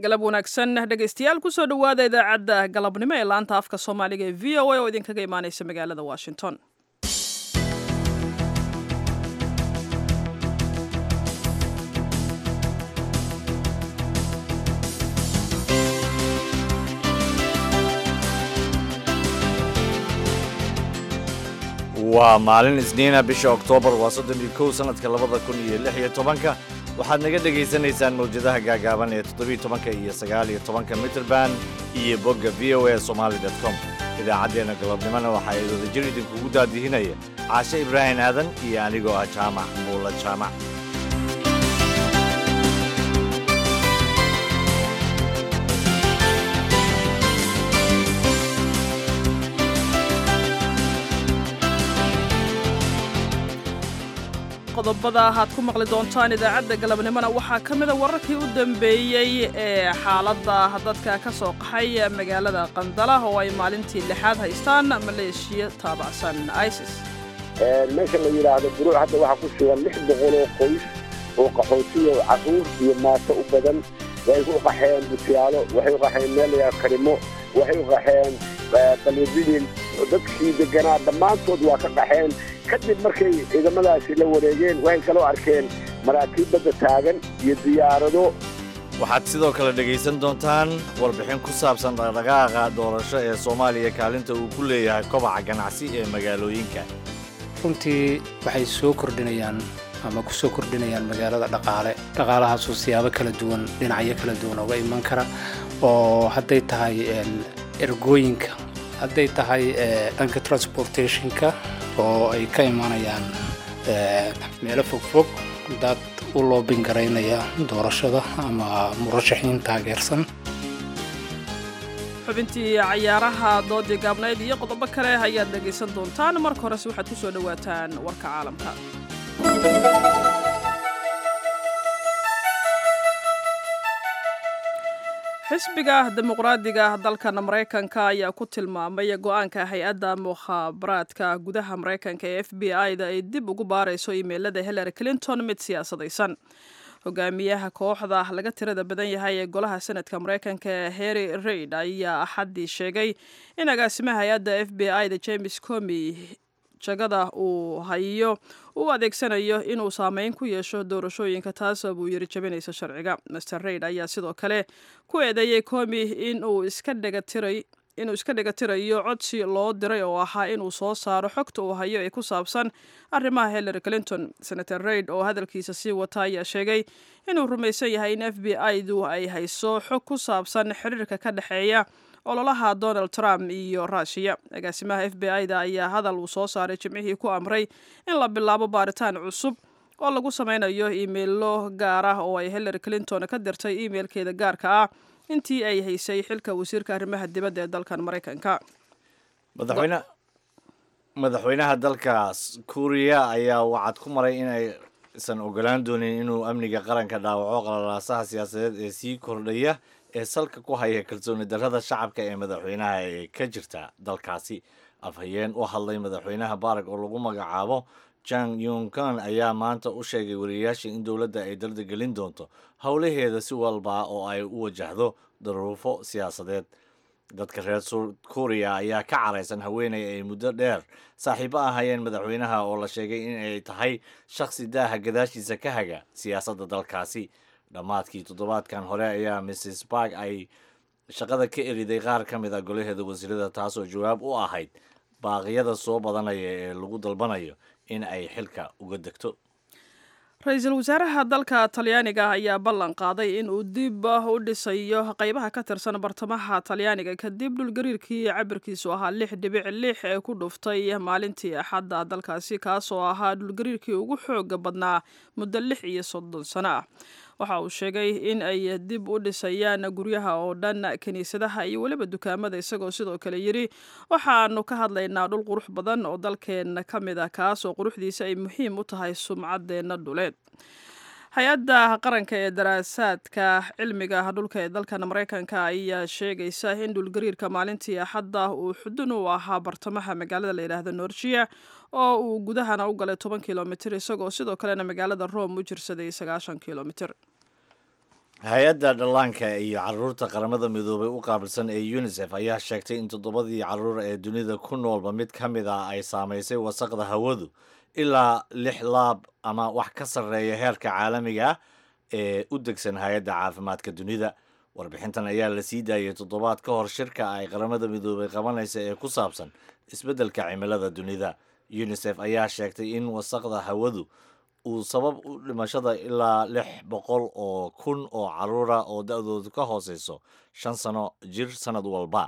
galab wanaagsan dhegaystayaal kusoo dhowaada idaacadda galabnimo ee laanta afka soomaaliga ee v o a oo idinkaga imaaneysa magaalada washington waa maalin isniina bisha oktoobar waa soddon iyo kow sannadka labada kun iyo lix iyo tobanka waxaad naga dhegaysanaysaan mawjadaha gaagaaban ee toddobiyo tobanka iyo sagaal iyo tobanka mitrband iyo bogga v o a somali dot com idaacaddeenna galabnimona waxaa wadajir idinkugu daadihinaya caashe ibraahim aadan iyo anigoo ah jaamac muula jaamac qodobada aad ku maqli doontaan idaacadda galabnimona waxaa ka mida wararkii u dambeeyey ee xaaladda dadka ka soo qaxay magaalada qandala oo ay maalintii lixaad haystaan maleeshiya taabacsan isis meesha la yidhaahdo buruuc hadda waxaa ku sugan lix boqol oo qoys oo qaxootiyo caruur iyo maato u badan waxay u qaxeen butiyaalo waxay u qaxeen meel layaa karimo waxay u qaxeen balididin dadkii deganaa dhammaantood waa ka qaxeen kadib markay ciidamadaasi la wareegeen waxay kaloo arkeen maraakiib badda taagan iyo diyaarado waxaad sidoo kale dhegaysan doontaan warbixin ku saabsan dhaqdhaqaaqa doorasho ee soomaaliya kaalinta uu ku leeyahay kobaca ganacsi ee magaalooyinka runtii waxay soo kordhinayaan ama ku soo kordhinayaan magaalada dhaqaale dhaqaalahaasoo siyaabo kala duwan dhinacyo kala duwan uga iman kara oo hadday tahay ergooyinka hadday tahay dhanka transportationka oo ay ka imanayaan meelo fogfog dad u loobin garaynaya doorashada ama murashaxiin taageersan xubintii cayaaraha doodii gaabnayd iyo qodobo kale ayaad dhegaysan doontaan marka horese waxaad ku soo dhowaataan warka caalamka xisbiga dimuqraadiga dalkan maraykanka ayaa ku tilmaamay go-aanka hay-adda mukhaabaraadka gudaha maraykanka ee f b i-da ay dib ugu baarayso imeilada hillary clinton mid siyaasadaysan hogaamiyaha kooxda laga tirada badan yahay ee golaha senadka maraykanka harry reid ayaa axaddii sheegay in agaasimaha hay-adda f b i-da james comi jagada uu hayo u adeegsanayo inuu saameyn ku yeesho doorashooyinka taasoo buu yiri jabinaysa sharciga master reid ayaa sidoo kale ku eedeeyey comi inuu iska dhegatiray inuu iska dhegatirayo codsi loo diray oo ahaa inuu soo saaro xogta uu hayo ee ku saabsan arrimaha hillary clinton senator reid oo hadalkiisa sii wata ayaa sheegay inuu rumaysan yahay in f b i-du ay hayso xog ku saabsan xiriirka ka dhexeeya ololaha donald trump iyo ruushiya agaasimaha f b i-da ayaa hadal uu soo saaray jimcihii ku amray in la bilaabo baaritaan cusub oo lagu sameynayo iimeilo gaar ah oo ay hillary clinton ka dirtay iimeilkeeda gaarka ah intii ay haysay xilka wasiirka arrimaha dibadda ee dalkan maraykanka madaxweynaha dalkaas kuuriya ayaa wacad ku maray inaysan ogolaan doonin inuu amniga qaranka dhaawaco qalalaasaha siyaasadeed ee sii kordhaya ee salka ku haya kalsooni darrada shacabka ee madaxweynaha ee ka jirta dalkaasi afhayeen u hadlay madaxweynaha baarag oo lagu magacaabo jang yunkan ayaa maanta u sheegay wariyayaasha in dowladda ay dardagelin doonto howlaheeda si walba oo ay u wajahdo daruufo siyaasadeed dadka reer kuuriya ayaa ka caraysan haweeney ay muddo dheer saaxiibo ahayeen madaxweynaha oo la sheegay in ay tahay shakhsi daaha gadaashiisa ka haga siyaasadda dalkaasi dhammaadkii toddobaadkan hore ayaa mrs bark ay shaqada ka eriday qaar ka mid a golaheeda wasiirada taasoo jawaab u ahayd baaqyada soo badanaya ee lagu dalbanayo in ay xilka uga degto ra-iisul wasaaraha dalka talyaaniga ayaa ballan qaaday in uu dib u dhisayo qaybaha ka tirsan bartamaha talyaaniga kadib dhulgariirkii cabirkiisu ahaa lix dhibic lix ee ku dhuftay maalintii axadda dalkaasi kaasoo ahaa dhulgariirkii ugu xooga badnaa muddo lix iyo soddon sano ah waxa uu sheegay in ay dib u dhisayaan guryaha oo dhan kiniisadaha iyo weliba dukaamada isagoo sidoo kale yidhi waxaanu ka hadlaynaa dhul qurux badan oo dalkeenna ka mid ah kaasoo quruxdiisa ay muhiim u tahay sumcaddeenna dhuleed hay-adda qaranka ee daraasaadka cilmiga dhulka ee dalkan maraykanka ayaa sheegaysa in dhulgariirka maalintii axadda uu xudun u ahaa bartamaha magaalada la yidhaahdo norjiya oo uu gudahana u galay toban kilomitir isagoo sidoo kalena magaalada rome u jirsaday sagaashan kilomitir hay-adda dhallaanka iyo caruurta qaramada midoobay u qaabilsan ee unisef ayaa sheegtay in toddobadii caruur ee dunida ku noolba mid ka mid ah ay saamaysay wasaqda hawadu ilaa lix laab ama wax ka sarreeya heerka caalamiga ah ee u degsan hay-adda caafimaadka dunida warbixintan ayaa la sii daayay toddobaad ka hor shirka ay qaramada midoobay qabanaysa ee ku saabsan isbeddelka cimilada dunida unisef ayaa sheegtay in wasaqda hawadu uu sabab u dhimashada ilaa lix boqol oo kun oo caruura oo da-doodu ka hooseyso shan sano jir sanad walba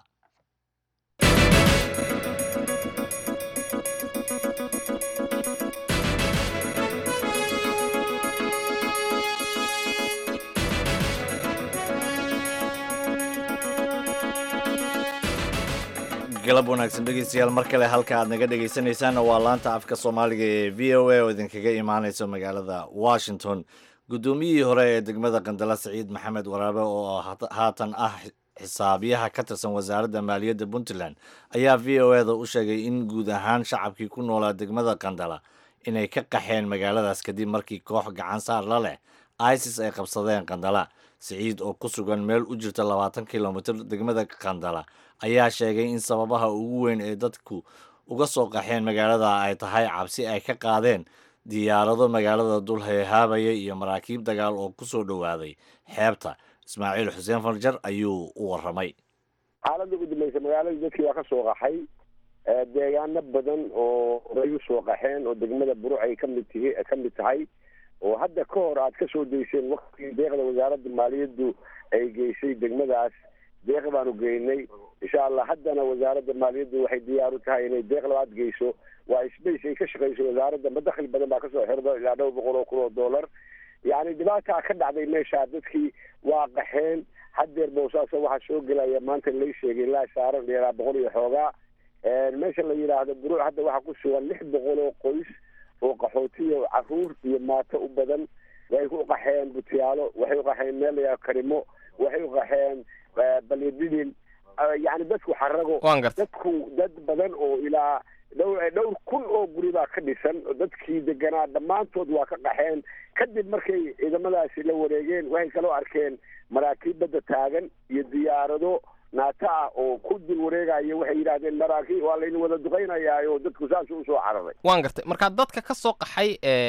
galab wanaagsan dhegeystayaal mar kale halka aad naga dhegeysanaysaanna waa laanta afka soomaaliga ee v o a oo idinkaga imaaneysa magaalada washington guddoomiyihii hore ee degmada qandala siciid maxamed waraabe oo haatan ah xisaabiyaha ka tirsan wasaaradda maaliyadda puntland ayaa v o e da u sheegay in guud ahaan shacabkii ku noolaa degmada qandala inay ka qaxeen magaaladaas kadib markii koox gacan saar la leh isis ay qabsadeen qandala siciid oo ku sugan meel u jirta labaatan kilomitir degmada qandala ayaa sheegay in sababaha ugu weyn ee dadku uga soo qaxeen magaalada ay tahay cabsi ay ka qaadeen diyaarado magaalada dul heehaabaya iyo maraakiib dagaal oo ku soo dhowaaday xeebta ismaaciil xuseen farjar ayuu u warramay xaaladda ugu dambaysa magaaladii dadkii waa ka soo qaxay deegaano badan oo horay u soo qaxeen oo degmada buruc ay kamid tihi ka mid tahay oo hadda ka hor aad ka soo dayseen waktigii deeqda wasaaradda maaliyaddu ay geysay degmadaas deeq baanu geynay insha allah haddana wasaaradda maaliyaddu waxay diyaar u tahay inay deeq labaad geyso waa space ay ka shaqeyso wasaaradda madakli badan baa kasoo xirda ilaa dhowr boqol oo kun oo dollar yacni dhibaataa ka dhacday meesha dadkii waa qaxeen haddeer boosaaso waxaa soo gelaya maanta lay sheegay ilaa saaran ilaa boqol iyo xoogaa meesha la yidhaahdo buruuc hadda waxaa ku sugan lix boqol oo qoys oo qaxootiyo caruur iyo maato u badan way u qaxeen butiyaalo waxay u qaxeen meel layaa karimo waxay u qaxeen balyadidin yani dadku xarago dadku dad badan oo ilaa dhowr dhowr kun oo guri baa ka dhisan dadkii deganaa dhammaantood waa ka qaxeen kadib markay ciidamadaasi la wareegeen waxay kaloo arkeen maraakiib badda taagan iyo diyaarado naata ah oo ku dul wareegayo waxay yidhahdeen maraakiib waa laydin wada duqaynayaayo dadku saasuu usoo cararay waan gartay markaa dadka ka soo qaxay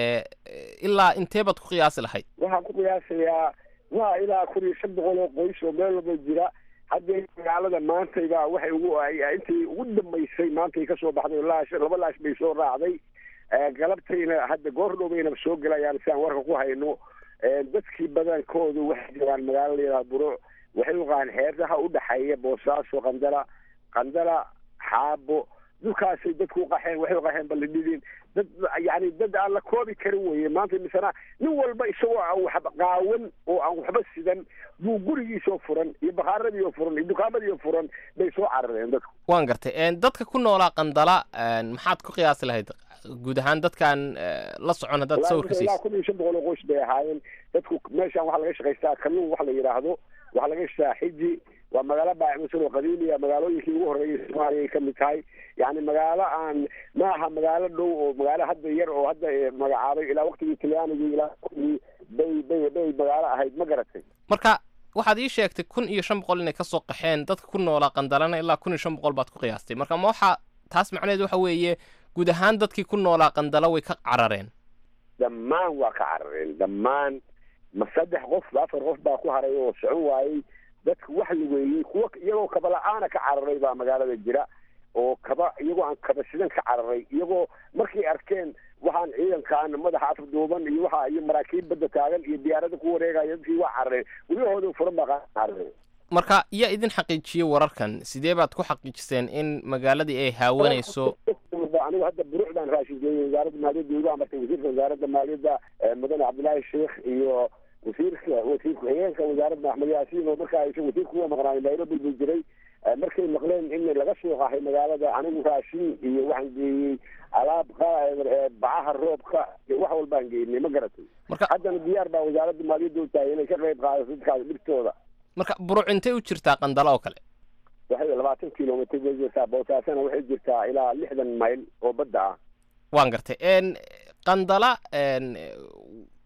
ilaa intee baad ku qiyaasi lahayd waxaan ku qiyaasayaa waa ilaa kun iyo shan boqol oo qoys oo meel walba jira haddee magaalada maantayba waxay ugu intii ugu dambaysay maantay kasoo baxday laash laba laash bay soo raacday galabtayna hadda goor dhowbayna soo gelayaan si aan warka ku hayno dadkii badankoodu waxay jiraan magaalo layidhaha buruuc waxay u qaan xeerdaha u dhexeeya boosaaso qandala qandala xaabo dhulkaasay dadku u qaxeen waxay u qaxeen balidhidin dad yani dad aan la koobi karin weye maanta misana nin walba isagoo aan waxba qaawan oo aan waxba sidan buu gurigiisoo furan iyo bakaaradii oo furan iyo dukaamadii oo furan bay soo carareen dadku waan gartay dadka ku noolaa qandala maxaad ku qiyaasi lahayd guud ahaan dadkaan la socon haddaad sawirka ilaa kun iyo shan boqol oo qoys bay ahaayeen dadku meeshaan waxaa laga shaqaystaa kalluun wax la yidhaahdo waxaa laga shaqaa xiji waa magaalo baacimusan oo qadiimiya magaalooyinkii ugu horreeyay soomaaliya ay kamid tahay yani magaalo aan ma aha magaalo dhow oo magaalo hadda yar oo hadda magacaabay ilaa waktigii talyaanigii ilaa waktigii bay bay bay magaalo ahayd ma garatay marka waxaad ii sheegtay kun iyo shan boqol inay kasoo qaxeen dadka ku noolaa qandalana ilaa kun iyo shan boqol baad ku qiyaastay marka ma waxaa taas macnaheed waxa weeye guud ahaan dadkii ku noolaa qandala way ka carareen dhammaan waa ka carareen dhammaan ma saddex qof afar qof baa ku haray oo socon waayey dadka wax lugeeyey kuwa iyagoo kaba la-aana ka cararay baa magaalada jira oo kaba iyagoo aan kaba sidan ka cararay iyagoo markay arkeen waxaan ciidankaan madaxa afduuban iyo waxa iyo maraakiib badda taagan iyo diyaarada ku wareegaya dadkii waa carareen guryahooda furan baa carareen marka yaa idin xaqiijiyey wararkan sidee baad ku xaqiijiseen in magaaladii ay haawanayso anigu hadda buruucdaan raashin geeyey wasaaradda maaliyadda igu amartay wasiirka wasaaradda maaliyadda mudane cabdillaahi sheekh iyo wasiirka wasiir ku-xigeenka wasaaradda axmed yaasiin oo markaa isa wasiirka uga maqnaay nairobi buu jiray markay maqleen in laga soo qaxay magaalada anigu raashin iyo waxaan geeyey alaab bacaha roobka iyo wax walbaan geynay ma garatay haddana diyaar baa wasaaradda maaliyadda u tahay inay ka qayb qaadato dadkaas dhibtooda marka buruc intay u jirtaa qandalo oo kale waxay labaatan kilomitr bay jirtaa boosaasana waxay jirtaa ilaa lixdan mayl oo badda ah waan gartay qandala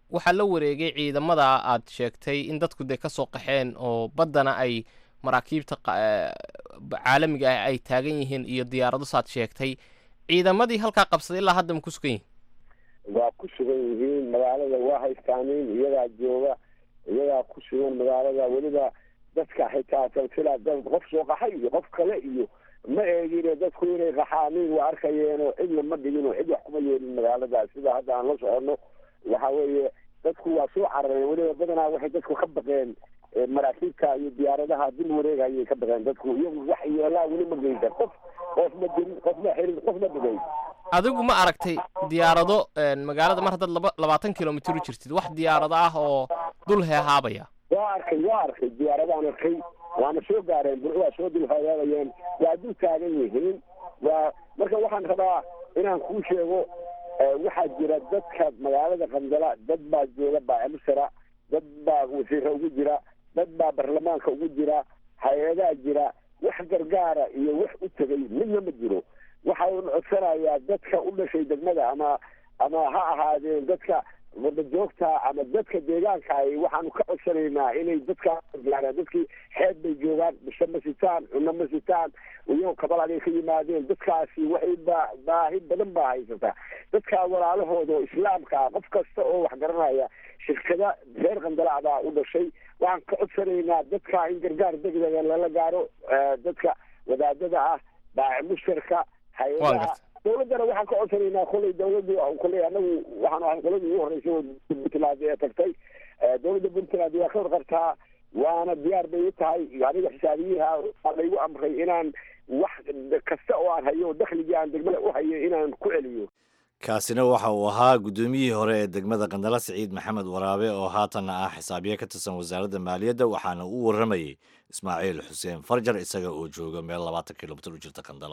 waxaa la wareegay ciidamada aad sheegtay in dadku dee kasoo qaxeen oo baddana ay maraakiibta caalamiga ah ay taagan yihiin iyo diyaarado saad sheegtay ciidamadii halkaa qabsaday ilaa hadda ma ku sugan yihin waa ku sugan yihiin magaalada waa haystaanin iyagaa jooga iyagaa ku sugan magaalada weliba dadka xitaa silsila dad qof soo qaxay iyo qof kale iyo ma eegine dadku inay qaxaanin waa arkayeenoo cidna ma dhigin oo cid wax kuma yeelin magaalada sida hadda aan la socono waxa weeye dadku waa soo carareen weliba badanaa waxay dadku ka baqeen maraakiibta iyo diyaaradaha dil wareegayay ka baqeen dadku iyagu wax yeelaa weli ma geysan qof qof ma dilin qof ma xirin qof ma dhigayn adigu ma aragtay diyaarado magaalada mar haddaad laba labaatan kilomitr u jirtid wax diyaarado ah oo dul heehaabaya waa arkay waa arkay diyaaradaan arkay waana soo gaareen bur waa soo dulhagaabayeen waa dul taagan yihiin waa marka waxaan rabaa inaan kuu sheego waxaa jira dadka magaalada qandala dad baa jooga baacimusara dad baa wasiira ugu jira dad baa baarlamaanka ugu jira hay-adaa jira wax gargaara iyo wax u tegay midna ma jiro waxa uuna codsanayaa dadka u dhashay degmada ama ama ha ahaadeen dadka wadajoogta ama dadka deegaanka ay waxaanu ka codsanaynaa inay dadkaa gargaaraan dadkii xeeb bay joogaan bisho ma sitaan cunno ma sitaan iyagoo kabalagay ka yimaadeen dadkaasi waxay ba baahi badan baa haysataa dadkaa walaalahooda oo islaamka ah qof kasta oo wax garanaya shirkada reer qandalaa baa u dhashay waxaan ka codsanaynaa dadka in gargaar degdega lala gaaro dadka wadaadada ah baaci mushtarka hay-adaha dawladdana waxaan ka codsanaynaa kolay dawladdu kolay anagu waxaan ahay qoladii ugu horreysay oo puntland ee tagtay dawladda puntland waa ka warqabtaa waana diyaar bay u tahay aniga xisaabiyiha waa laygu amray inaan wax kasta oo aan hayo dakhligii aan degmada u hayo inaan ku celiyo kaasina waxa uu ahaa guddoomiyihii hore ee degmada qandala siciid maxamed waraabe oo haatanna ah xisaabiye ka tirsan wasaaradda maaliyadda waxaana u warramayey ismaaciil xuseen farjar isaga oo jooga meel labaatan kilomitir u jirta qandala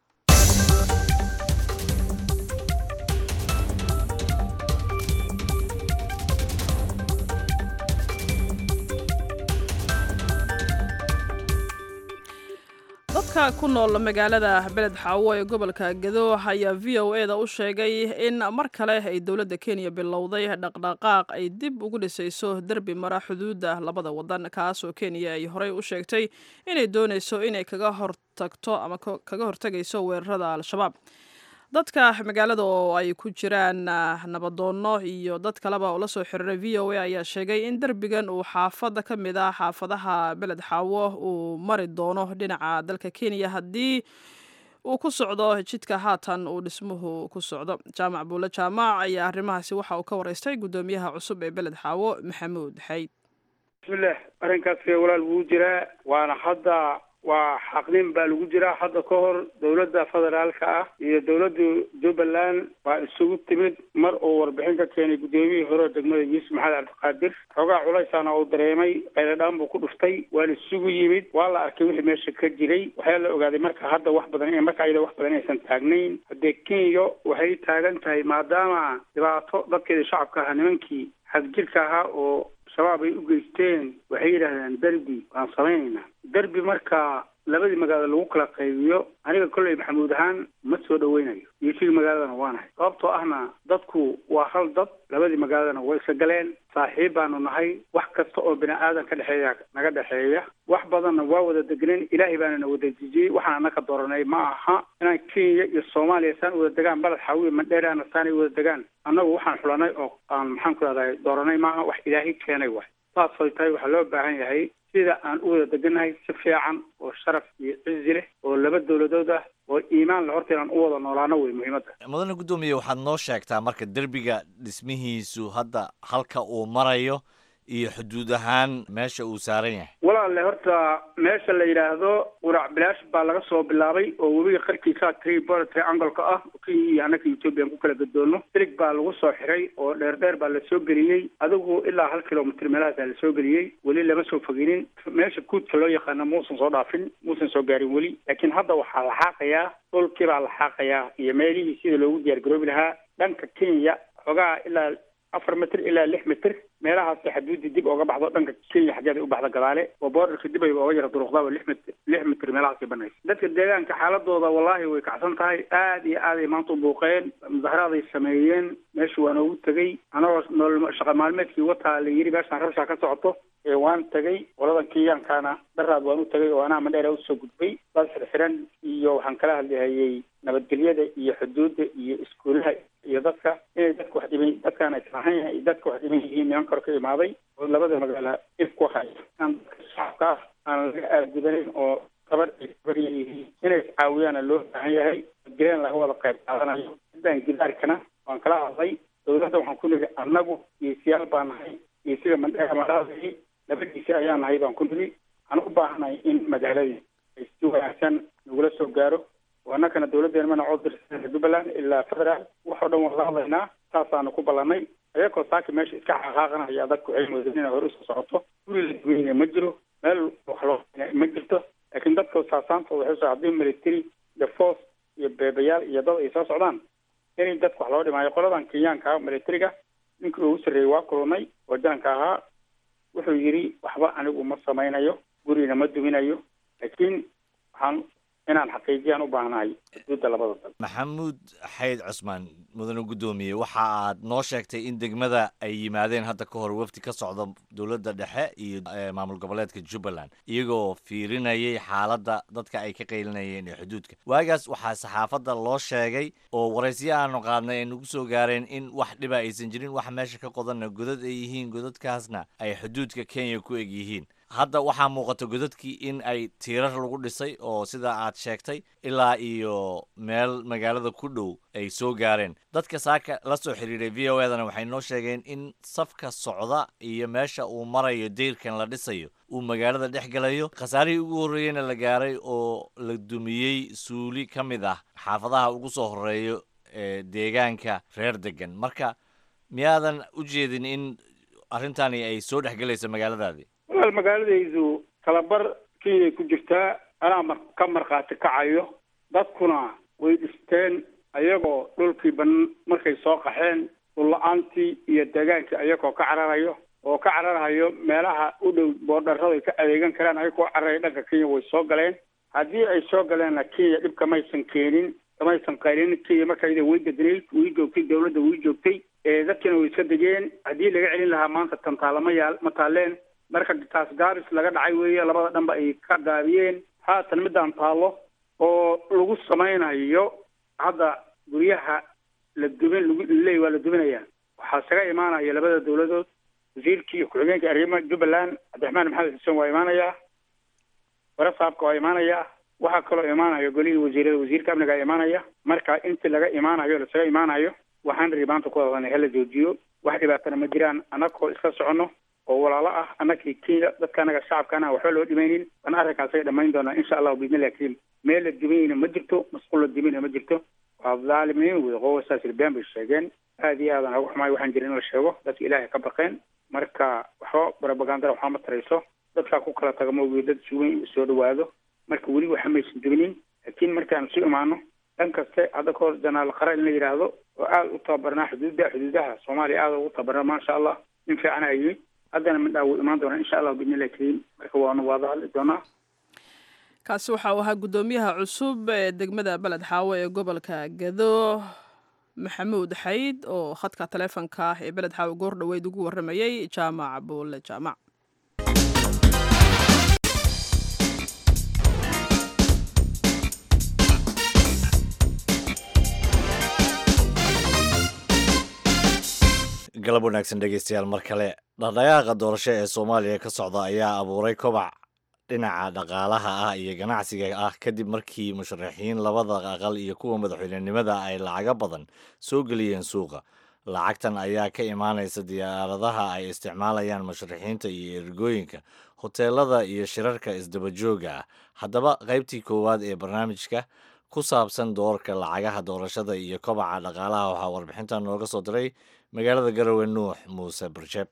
dadka ku nool magaalada beled xaawo ee gobolka gado ayaa v o e da u sheegay in mar kale ay dowladda kenya bilowday dhaqdhaqaaq ay dib ugu dhisayso derbi mara xuduudda labada wadan kaasoo kenya ay horey u sheegtay inay doonayso inay kaga hortagto ama kaga hortagayso weerarada al-shabaab dadka magaalada oo ay ku jiraan nabadoonno iyo dad kaleba oo lasoo xiriiray v o a ayaa sheegay in derbigan uu xaafada ka mid ah xaafadaha beled xaawo uu mari doono dhinaca dalka kenya haddii uu ku socdo jidka haatan uu dhismuhu ku socdo jaamac buule jaamac ayaa arrimahaasi waxa uu ka wareystay guddoomiyaha cusub ee beled xaawo maxamuud xayd bismillah arrinkaas walaal wuu jiraa waana hadda waa xaqnin baa lagu jiraa hadda ka hor dowladda federaalka ah iyo dowladda jubbaland baa isugu timid mar uu warbixin ka keenay guddoomiyihii hore degmada yuusuf maxamed cabdiqaadir xoogaa culaysaana uu dareemay qayladhaan buu ku dhuftay waana isugu yimid waa la arkay wixii meesha ka jiray waxaa la ogaaday marka hadda wax badan marka ayada wax badan aysan taagnayn haddee kenya waxay taagan tahay maadaama dhibaato dadkeeda shacabka ahaa nimankii xadjirka ahaa oo shabaab ay u geysteen waxay yidhaahdeen derbi waan samaynaynaa derbi marka labadii magaalo lagu kala qaybiyo aniga kolley maxamuud ahaan ma soo dhaweynayo iyoshigii magaaladana waanahay sababtoo ahna dadku waa hal dad labadii magaaladana way isa galeen saaxiib baanu nahay wax kasta oo bini aadan ka dhexeeya naga dhexeeya wax badanna waa wada degneen ilaahay baana na wada dejiyey waxaan anaka dooranay ma aha inaan kenya iyo soomaaliya saan wada degaan baled xaawiya mandheeraana saanay wada degaan annagu waxaan xulanay oo aan maxaan ku rahday dooranay maaha wax ilaahay keenay waay saas ay tahay waxaa loo baahan yahay sida aan u wada degannahay si fiican oo sharaf iyo cizi leh oo laba dowladood ah oo iimaan le horta inaan u wada noolaano wey muhiimadda mudane guddoomiye waxaad noo sheegtaa marka derbiga dhismihiisu hadda halka uu marayo iyo xuduud ahaan meesha uu saaran yahay walaalle horta meesha la yidhaahdo qurac bilaash baa laga soo bilaabay oo webiga qarkiisa tribor triangoleka ah kenya iyo annaka ethoobiyan ku kala gadoono silig baa lagu soo xiray oo dheer dheer baa la soo geliyey adigu ilaa hal kilomitr meelahaasaa la soo geliyey weli lama soo foginin meesha guudka loo yaqaana muusan soo dhaafin muusan soo gaarin weli laakiin hadda waxaa la xaaqayaa dhulkii baa la xaaqayaa iyo meelihii sida loogu diyaar garoobi lahaa dhanka kenya xoogaa ilaa afar mitir ilaa lix mitir meelahaasay xaduudii dib ooga baxdo dhanka kenya xaggeeda u baxda gadaale oo boordarka dib ay ooga yara duruqdaa oo lix mitir lix mitir meelahaasay banaysa dadka deegaanka xaaladooda wallaahi way kacsan tahay aad iyo aad ay maanta u buuqeen mudaharaaday sameeyeen meesha waa noogu tegey anagoo nool shaqa maalmeedkii wataa la yidhi meeshaan rabshaa ka socoto ee waan tegey qoladan kenyankana daraad waan u tegey oo anaa madheera usoo gudbay dad xirxiran iyo waxaan kala hadlihayay nabadgelyada iyo xuduudda iyo iskuulaha iyo dadka inay dadka wax dhiban dadkaan islahayn yahay dadka wax dhiban yihiin niman kor ka imaaday oo labada magaala if ku haya aan dadka shacabka ah aan laga aadgudanayn oo gabar ay gabar yihiin inay iscaawiyaana loo baahan yahay nabadgelyan laga wada qayb qaadanayo sidaan gidaarkana waan kala hadlay dowladda waxaan ku nidhi annagu geesiyaal baa nahay iyo sida mandheera madhaadii labadiisi ayaa nahay baan ku nidhi waxaan u baahanahay in magaaladii ay si wanaagsan nagula soo gaaro oo annakana dowladdeena mana cod dirsan jubbaland ilaa federaal waxoo dhan waan la hadlaynaa saasaanu ku ballanay ayagoo saaki meesha iska xaqaaqanaya dadku waxay moodeen inay hore usoo socoto guri la duweynaya ma jiro meel wax loo ma jirto laakiin dadka saasaanta waxay soo haddii military iyo force iyo beebayaal iyo dad ay soo socdaan inay dadka wax loo dhimaayo qoladan kenyaanka militariga ninkii ugu sarreeyey waa kulunay oo jananka ahaa wuxuu yidhi waxba anigu ma samaynayo gurina ma duminayo laakiin waxaan inaan xaqiijiyaan u baahnahay xuduudda labada dal maxamuud xayd cusmaan mudane guddoomiye waxa aad noo sheegtay in degmada ay yimaadeen hadda ka hor wafdi ka socda dowladda dhexe iyo maamul goboleedka jubbaland iyagoo fiirinayay xaaladda dadka ay ka qaylinayeen ee xuduudka waagaas waxaa saxaafadda loo sheegay oo waraysiyo aanu qaadnay ay nagu soo gaareen in wax dhiba aysan jirin wax meesha ka qodanna godad ay yihiin godadkaasna ay xuduudka kenya ku eg yihiin hadda waxaa muuqata godadkii in ay tiirar lagu dhisay oo sida aad sheegtay ilaa iyo meel magaalada ku dhow ay soo gaareen dadka saaka la soo xiriiray v o edana waxay noo sheegeen in safka socda iyo meesha uu marayo deyrkan la dhisayo uu magaalada dhex galayo khasaarihii ugu horreeyena la gaaray oo la dumiyey suuli ka mid ah xaafadaha ugu soo horeeyo ee deegaanka reer degan marka miyaadan u jeedin in arrintani ay soo dhexgelayso magaaladaadii walaal magaaladaydu talabar kenyay ku jirtaa anaa mar ka markhaati kacayo dadkuna way dhisteen ayagoo dhulkii ban markay soo qaxeen dhulla-aantii iyo deegaankii ayagoo ka cararayo oo ka cararahayo meelaha u dhow boodharrada ay ka adeegan karaan ayagoo cararaya dhanka kenya way soo galeen haddii ay soo galeenna kenya dhibka maysan keenin kamaysan qaylin kenya marka iyada way dednayd way joogtay dawladda way joogtay dadkina way iska degeen haddii laga celin lahaa maanta tantaalama yaal ma taaleen marka taas gaaris laga dhacay weeye labada dhanba ay ka gaabiyeen haatan midaan taallo oo lagu samaynayo hadda guryaha la dubin lagu leey waa la dubinayaa waxaa isaga imaanaya labada dawladood wasiirkii iyo ku-xigeenka arrimaha jubbaland cabdiraxmaan maxamed xuseen waa imaanayaa warasaabka waa imaanayaa waxaa kaloo imaanaya golihii wasiirada wasiirka amnigaa imaanaya marka intii laga imaanayo lasaga imaanayo waxaan rii maanta ku hadlanay hala joojiyo wax dhibaatana ma jiraan annagoo iska soconno oo walaalo ah annakii kenya dadka anaga shacabkaana waxba loo dhimaynin bana arrinkaasay dhammayn doonaa insha allahu biidnillahi kariim meel la dimayna ma jirto masquul la dimayna ma jirto waa dhaalimiin wey qowasaas ilbeen bay sheegeen aad iyo aadan uga xumaay waxaan jirin in la sheego dadka ilaahay ka baqeen marka waxba barabagandara waxba ma tarayso dadkaa ku kala taga maogi dad sugan soo dhawaado marka weli waxa maysan dubinin laakiin markaan isu imaano dhan kaste hadda kahor janaal qara in la yidhaahdo oo aada u tababarnaa xuduudda xuduudaha soomaaliya aada ugu tababarnaa maasha allah nin fiican a yimid haddana midhaa wuu imaan doonaa insha allah biidnillahi kariim marka waanu waada hadli doonaa kaasi waxa uu ahaa guddoomiyaha cusub ee degmada beled xaawo ee gobolka gado maxamuud xayd oo khadka taleefonka ah ee beled xaawo goor dhoweyd ugu warramayey jaamac buulle jaamac galab wanaagsan dhegeystayaal mar kale dhaqdhaqaaqa doorasho ee soomaaliya ka socda ayaa abuuray kobac dhinaca dhaqaalaha ah iyo ganacsiga ah kadib markii musharaxiin labada aqal iyo kuwa madaxweynenimada ay lacago badan soo geliyeen suuqa lacagtan ayaa ka imaanaysa diyaaradaha ay isticmaalayaan musharaxiinta iyo ergooyinka hoteelada iyo shirarka isdabajooga ah haddaba qaybtii koowaad ee barnaamijka ku saabsan doorka lacagaha doorashada iyo kobaca dhaqaalaha waxaa warbixintan nooga soo diray magaalada garowe nuux muuse barjeeb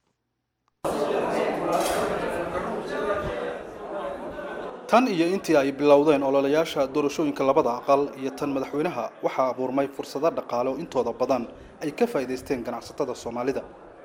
tan iyo intii ay bilowdeen ololayaasha doorashooyinka labada aqal iyo tan madaxweynaha waxaa abuurmay fursado dhaqaale oo intooda badan ay ka faa'iidaysteen ganacsatada soomaalida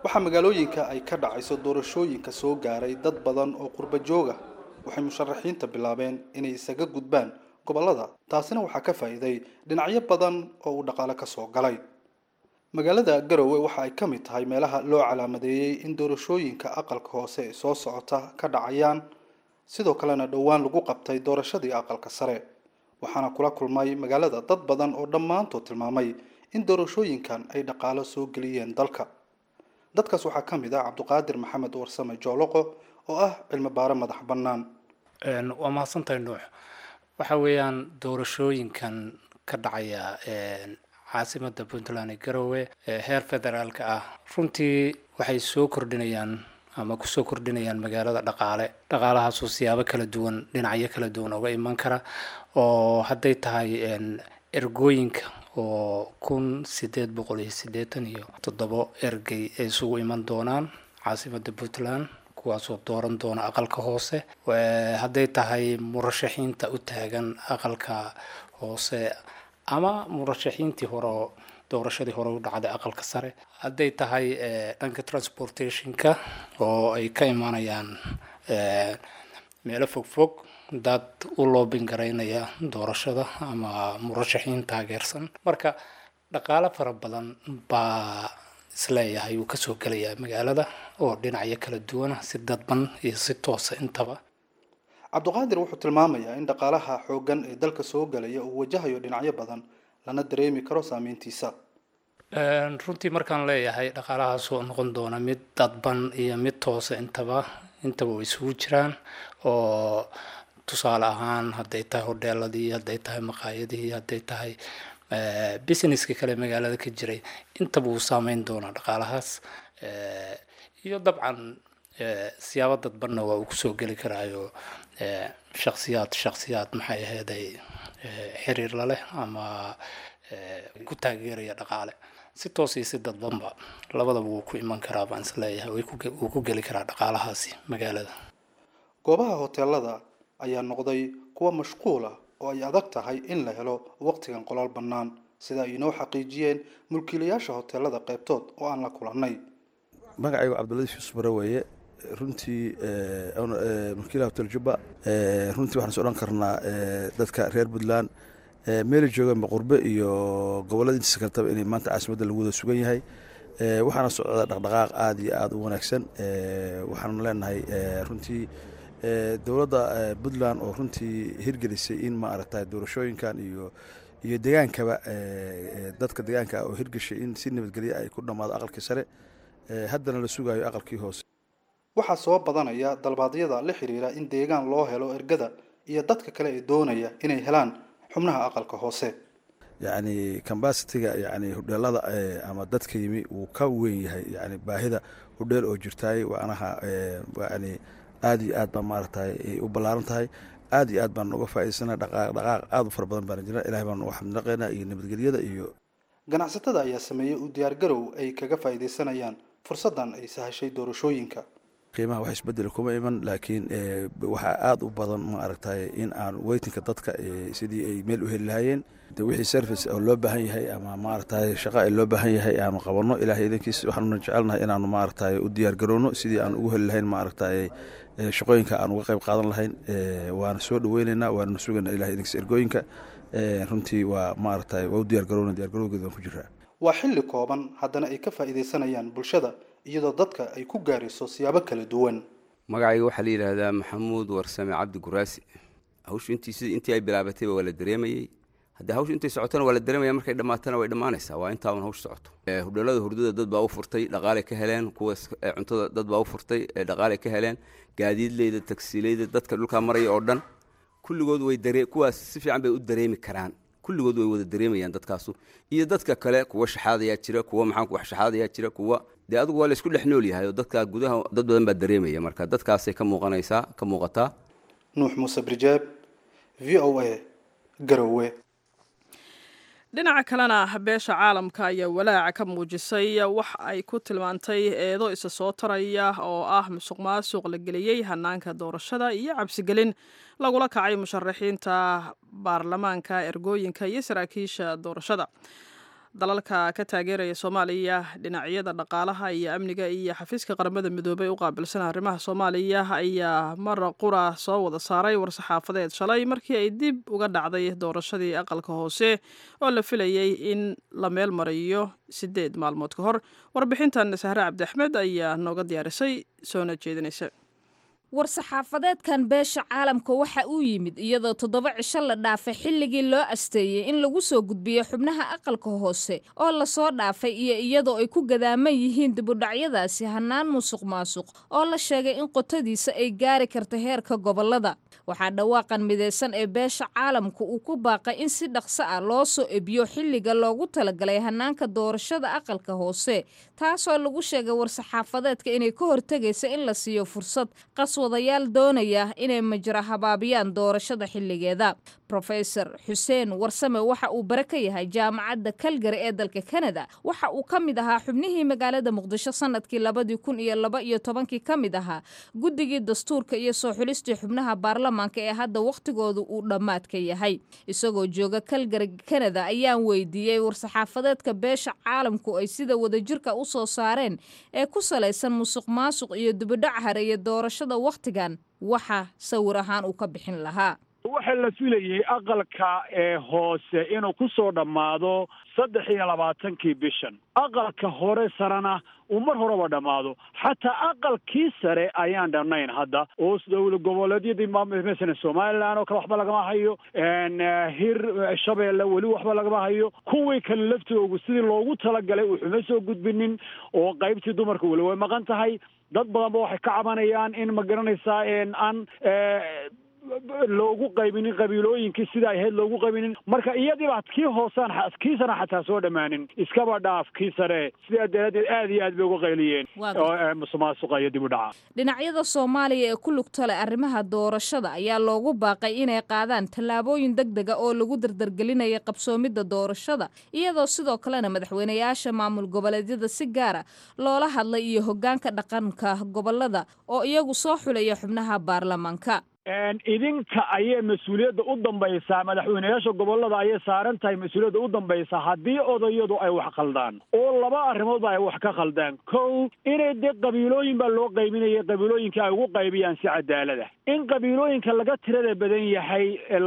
waxaa magaalooyinka ay ka dhacayso doorashooyinka soo gaaray dad badan oo qurba jooga waxay musharaxiinta bilaabeen inay isaga gudbaan gobollada taasina waxaa ka faa'iiday dhinacyo badan oo uu dhaqaale ka soo galay magaalada garowe waxa ay ka mid tahay meelaha loo calaamadeeyey in doorashooyinka aqalka hoose ee soo socota ka dhacayaan sidoo kalena dhowaan lagu qabtay doorashadii aqalka sare waxaana kula kulmay magaalada dad badan oo dhammaantood tilmaamay in doorashooyinkan ay dhaqaalo soo geliyeen dalka dadkaas waxaa ka mid ah cabduqaadir maxamed warsame jooloqo oo ah cilmi baare madax bannaan waa mahadsantahay nuux waxa weeyaan doorashooyinkan ka dhacaya caasimada puntland ee garowe ee heer federaalka ah runtii waxay soo kordhinayaan ama kusoo kordhinayaan magaalada dhaqaale dhaqaalahaasoo siyaabo kala duwan dhinacyo kala duwan uga iman kara oo hadday tahay ergooyinka oo kun sideed boqol iyo siddeetan iyo toddobo ergey ay isugu iman doonaan caasimada puntland kuwaasoo dooran doona aqalka hoose hadday tahay murashaxiinta u taagan aqalka hoose ama murashaxiintii hore oo doorashadii hore u dhacday aqalka sare hadday tahay dhanka transportationka oo ay ka imaanayaan meelo fogfog dad u loobin garaynaya doorashada ama murashaxiin taageersan marka dhaqaale fara badan baa isleeyahay uu kasoo gelayaa magaalada oo dhinacyo kala duwana si dadban iyo si toosa intaba cabduqaadir wuxuu tilmaamayaa in dhaqaalaha xooggan ee dalka soo gelaya uu wajahayo dhinacyo badan lana dareemi karo saameyntiisa runtii markaan leeyahay dhaqaalahaas oo noqon doona mid dadban iyo mid toosa intaba intaba way isugu jiraan oo tusaale ahaan hadday tahay hodheeladii hadday tahay maqaayadihii hadday tahay businesska kale magaalada ka jiray intaba uu saameyn doonaa dhaqaalahaas iyo dabcan siyaabo dadbanna waa uu kusoo geli karaayo shaksiyaad shaksiyaad maxay aheeday xiriir la leh ama ku taageeraya dhaqaale si toos iyo si dadbanba labadaba wuu ku iman karaa baan isleeyahay wuu ku geli karaa dhaqaalahaasi magaalada goobaha hoteelada ayaa noqday kuwa mashquul ah oo ay adag tahay in la helo waqtigan qolaal bannaan sida ay inoo xaqiijiyeen mulkiilayaasha hoteelada qaybtood oo aan la kulannay magacaygu cabdiladiif yusuf bare weeye runtii mulkiilaha hotel jubba runtii waxaan is odhan karnaa dadka reer puntland meeli jooganba qurbe iyo gobollada intiisa kaletaba inay maanta caasimadda lagu wada sugan yahay waxaana socda dhaqdhaqaaq aada iyo aada u wanaagsan waxaanu leenahay runtii dowladda puntland oo runtii hirgelisay in ma aragtay doorashooyinkan iyo iyo degaankaba dadka degaanka oo hirgeshay in si nabadgelya ay ku dhammaado aqalkii sare haddana la sugayo aqalkii hoose waxaa soo badanaya dalbaadyada la xiriira in deegaan loo helo ergada iyo dadka kale ee doonaya inay helaan xubnaha aqalka hoose yacni cambasitiga yani hudheelada ama dadka yimi wuu ka weyn yahay yani baahida hudheel oo jirtaay waanaha yani aada iyo aad baa maaragtay u ballaaran tahay aada iyo aad baan uga faa'idaysana dhaqaaq dhaqaaq aada u fara badan baan jira ilahay baan uga xamdnaqaynaa iyo nabadgelyada iyo ganacsatada ayaa sameeyey u diyaargarow ay kaga faa'iidaysanayaan fursaddan ay sahashay doorashooyinka qiimaha wax isbedel kuma iman laakiin waxaa aada u badan ma aragtay in aan weytinka dadka sidii ay meel u heli lahaayeen wixii service oo loo baahan yahay ama maaragtay shaqa ay loo baahan yahay aanu qabanno ilahay idankiis waxaanuna jecelnahay inaanu maaragtay u diyaar garowno sidii aan ugu heli lahayn maaragtay shaqooyinka aan uga qayb qaadan lahayn waana soo dhaweyneynaa waana sugayna ilahay idankiis ergooyinka runtii waa maaragtay waa u diyaar garowna diyaar garowgeeda waan ku jiraa waa xilli kooban haddana ay ka faa'iidaysanayaan bulshada iyadoo dadka ay ku gaarayso siyaabo kala duwan magacayga waxaa la yidhaahdaa maxamuud warsame cabdi guraasi hawshu intii sidii intii ay bilaabatayba waa la dareemayey haddii hawshu intay socotona waa la dareemaya markay dhammaatana way dhammaanaysaa waa intaaban hawshu socoto hudheelada hurdada dad baa u furtay dhaqaalay ka heleen kuwa cuntada dad baa u furtay dhaqaalay ka heleen gaadiidleyda tagsiileyda dadka dhulkaa maraya oo dhan kulligood way dare kuwaas si fiican bay u dareemi karaan kulligood way wada dareemayaan dadkaasu iyo dadka kale kuwa shaxaadayaa jira kuwa maxaan wax shaxaadayaa jira kuwa dee adigu waa laysku dhex nool yahay oo dadka gudaha dad badan baa dareemaya marka dadkaasay ka muuqanaysaa ka muuqataa nuux muuse brijeeb v o a garowe dhinaca kalena beesha caalamka ayaa walaaca ka muujisay wax ay ku tilmaantay eedo isa soo taraya oo ah musuq maasuq la geliyey hanaanka doorashada iyo cabsigelin lagula kacay musharaxiinta baarlamaanka ergooyinka iyo saraakiisha doorashada dalalka ka taageeraya soomaaliya dhinacyada dhaqaalaha iyo amniga iyo xafiiska qaramada midoobey u qaabilsan arrimaha soomaaliya ayaa mar qura soo wada saaray war-saxaafadeed shalay markii ay dib uga dhacday doorashadii aqalka hoose oo la filayey in la meel mariyo sideed maalmood ka hor warbixintan sahre cabdi axmed ayaa nooga diyaarisay soona jeedinaysa war-saxaafadeedkan beesha caalamka waxa uu yimid iyadoo toddoba cisho la dhaafay xilligii loo asteeyey in lagu soo gudbiyo xubnaha aqalka hoose oo lasoo dhaafay iyo iyadoo ay ku gadaaman yihiin dibudhacyadaasi hannaan musuq maasuq oo la sheegay in qotadiisa ay gaari karta heerka gobollada waxaa dhawaaqan midaysan ee beesha caalamka uu ku baaqay in si dhaqso ah loo soo ebiyo xilliga loogu talagalay hannaanka doorashada aqalka hoose taasoo lagu sheegay war-saxaafadeedka inay ka hortegaysa in la siiyo fursad qaswadayaal doonaya inay majra habaabiyaan doorashada xilligeeda rofesor xuseen warsame waxa uu bare ka yahay jaamacadda kalgari ee dalka kanada waxa uu ka mid ahaa xubnihii magaalada muqdisho sanadkii labadii kun iyo laba iyo tobankii ka mid ahaa guddigii dastuurka iyo soo xulistii xubnaha baarlamaanka ee hadda wakhtigoodu uu dhammaadka yahay isagoo jooga kalgari kanada ayaan weydiiyey war-saxaafadeedka beesha caalamku ay sida wadajirka u soo saareen ee ku salaysan musuq maasuq iyo dibidhac hareeye doorashada wakhtigan waxa sawir ahaan uu ka bixin lahaa waxaa la filayey aqalka ee hoose inuu ku soo dhammaado saddex iyo labaatankii bishan aqalka hore sarena uu mar horeba dhammaado xataa aqalkii sare ayaan dhamnayn hadda oo dowla goboleedyadii masalan somalilan oo kale waxba lagama hayo hir shabeelle weli waxba lagama hayo kuwii kale laftoogu sidii loogu talagalay wuxuuma soo gudbinin oo qaybtii dumarka weli way maqan tahay dad badanba waxay ka cabanayaan in ma garanaysaa aan loogu qaybinin qabiilooyinkii sida ahayd loogu qaybinin marka iyadiiba kii hoosaan kii sana xataa soo dhammaanin iskaba dhaaf kii sare sidaa daraaddeed aad iyo aad bay uga qayliyeen musuqmaasuqa iyo dib u dhaca dhinacyada soomaaliya ee ku lugta leh arrimaha doorashada ayaa loogu baaqay inay qaadaan tallaabooyin deg dega oo lagu dardargelinaya qabsoomidda doorashada iyadoo sidoo kalena madaxweynayaasha maamul goboleedyada si gaara loola hadlay iyo hoggaanka dhaqanka gobolada oo iyagu soo xulaya xubnaha baarlamaanka idinka ayay mas-uuliyadda u dambaysaa madaxweyneyaasha gobolada ayay saaran tahay mas-uuliyadda u dambaysaa haddii odayadu ay wax khaldaan oo laba arrimoodba ay wax ka khaldaan kow inay dee qabiilooyin baa loo qaybinaya qabiilooyinka ay ugu qaybiyaan si cadaalada in qabiilooyinka laga tirada badan yahay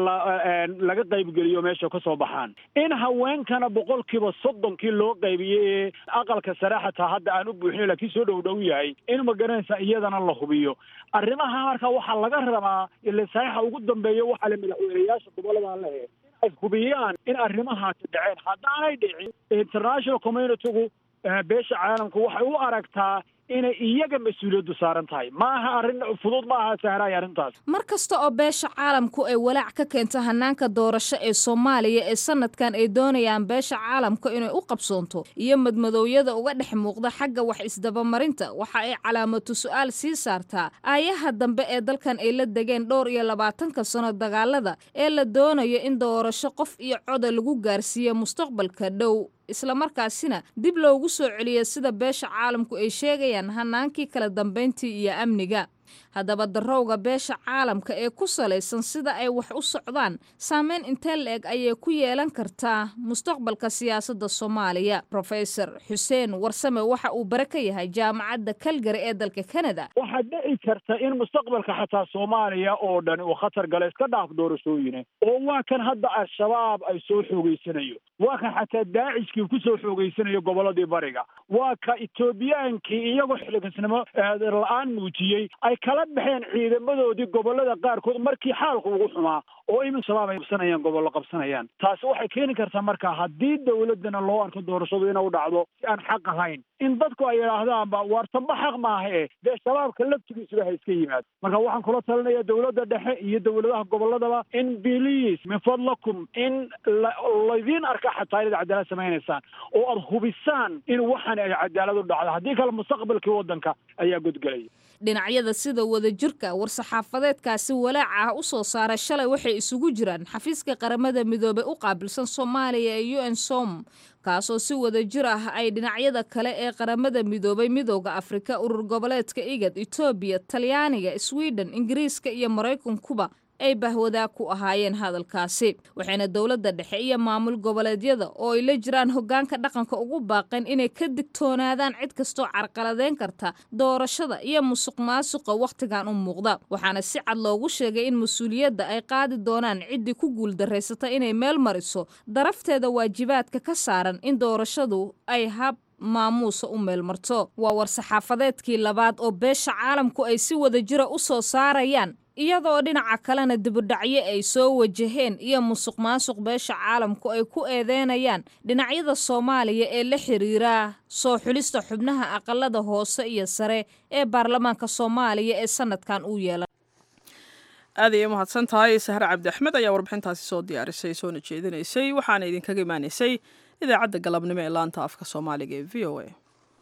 laga qaybgeliyo meesha ka soo baxaan in haweenkana boqolkiiba soddonkii loo qaybiyey ee aqalka sare xataa hadda aan u buuxin laakiin soo dhow dhow yahay in magaranaysa iyadana la hubiyo arrimaha marka waxaa laga rabaa ile saxiixa ugu dambeeya waxaa le madaxweyneyaasha gobolladan lehe ay hubiyaan in arrimahaasi dhaceen haddaanay dhicin international communitygu beesha caalamka waxay u aragtaa inay iyaga mas-uuliyaddu saaran tahay maaha arrin fudud ma aha sahraay arrintaas mar kasta oo beesha caalamku ay walaac ka keento hanaanka doorasho ee soomaaliya ee sanadkan ay doonayaan beesha caalamka inay u qabsoonto iyo madmadoowyada uga dhex muuqda xagga wax isdabamarinta waxa ay calaamatu su-aal sii saartaa aayaha dambe ee dalkan ay la degeen dhowr iyo labaatanka sano dagaalada ee la doonayo in doorasho qof iyo coda lagu gaarsiiyo mustaqbalka dhow islamarkaasina dib loogu soo celiyo sida beesha caalamku ay sheegayaan hanaankii kala dambayntii iyo amniga haddaba darowga beesha caalamka ee ku salaysan sida ay wax u socdaan saameyn intee la-eg ayay ku yeelan kartaa mustaqbalka siyaasadda soomaaliya rofesor xuseen warsame waxa uu bare ka yahay jaamacadda kalgari ee dalka kanada waxaa dhici karta in mustaqbalka xataa soomaaliya oo dhan uu khatar gala iska dhaaf doorashooyine oo waa kan hadda al-shabaab ay soo xoogeysanayo waa kan xataa daacishkii ku soo xoogeysanayo gobolladii bariga waa ka etoobiyaankii iyagoo xiligasnimo la-aan muujiyey ay kala baxeen ciidamadoodii gobollada qaarkood markii xaalku ugu xumaa oo imin shabaab ay qabsanayaan gobollo qabsanayaan taasi waxay keeni kartaa marka haddii dowladdana loo arko doorashadu inay u dhacdo si aan xaq ahayn in dadku ay yidhaahdaanba waartanba xaq maaha e dee shabaabka laftigiisuba ha iska yimaado marka waxaan kula talinaya dowladda dhexe iyo dowladaha gobolladaba in biliis min fadlakum in laydiin arka xataa inaad cadaalad samaynaysaan oo aada hubisaan in waxaan ay cadaalad u dhacdo haddii kale mustaqbalkii waddanka ayaa godgelaya dhinacyada sida wadajirka war-saxaafadeedkaasi walaaca ah u soo saaray shalay waxay isugu jiraan xafiiska qaramada midoobey u qaabilsan soomaaliya ee u n som kaasoo si wadajir ah ay dhinacyada kale ee qaramada midoobay midooda afrika urur goboleedka igad etoobiya talyaaniga sweden ingiriiska iyo maraykankuba ay bahwadaag ku ahaayeen hadalkaasi waxayna dowladda dhexe iyo maamul goboleedyada oo ay la jiraan hoggaanka dhaqanka ugu baaqeen inay ka digtoonaadaan cid kastoo carqaladeyn karta doorashada iyo musuq maasuqa wakhtigan u muuqda waxaana si cad loogu sheegay in mas-uuliyadda ay qaadi doonaan ciddii ku guuldarraysata inay meel mariso darafteeda waajibaadka ka saaran in doorashadu ay hab maamuusa u meelmarto waa war-saxaafadeedkii labaad oo beesha caalamku ay si wada jira u soo saarayaan iyadoo dhinaca kalena dibudhacyo ay soo wajaheen iyo musuq maasuq beesha caalamku ay ku eedeynayaan dhinacyada soomaaliya ee la xiriira soo xulista xubnaha aqalada hoose iyo sare ee baarlamaanka soomaaliya ee sanadkan uu yeelay aad ayay umahadsan tahay sahre cabdi axmed ayaa warbixintaasi soo diyaarisay soona jeedinaysay waxaana idinkaga imaanaysay idaacadda galabnimo ee laanta afka soomaaliga ee v o a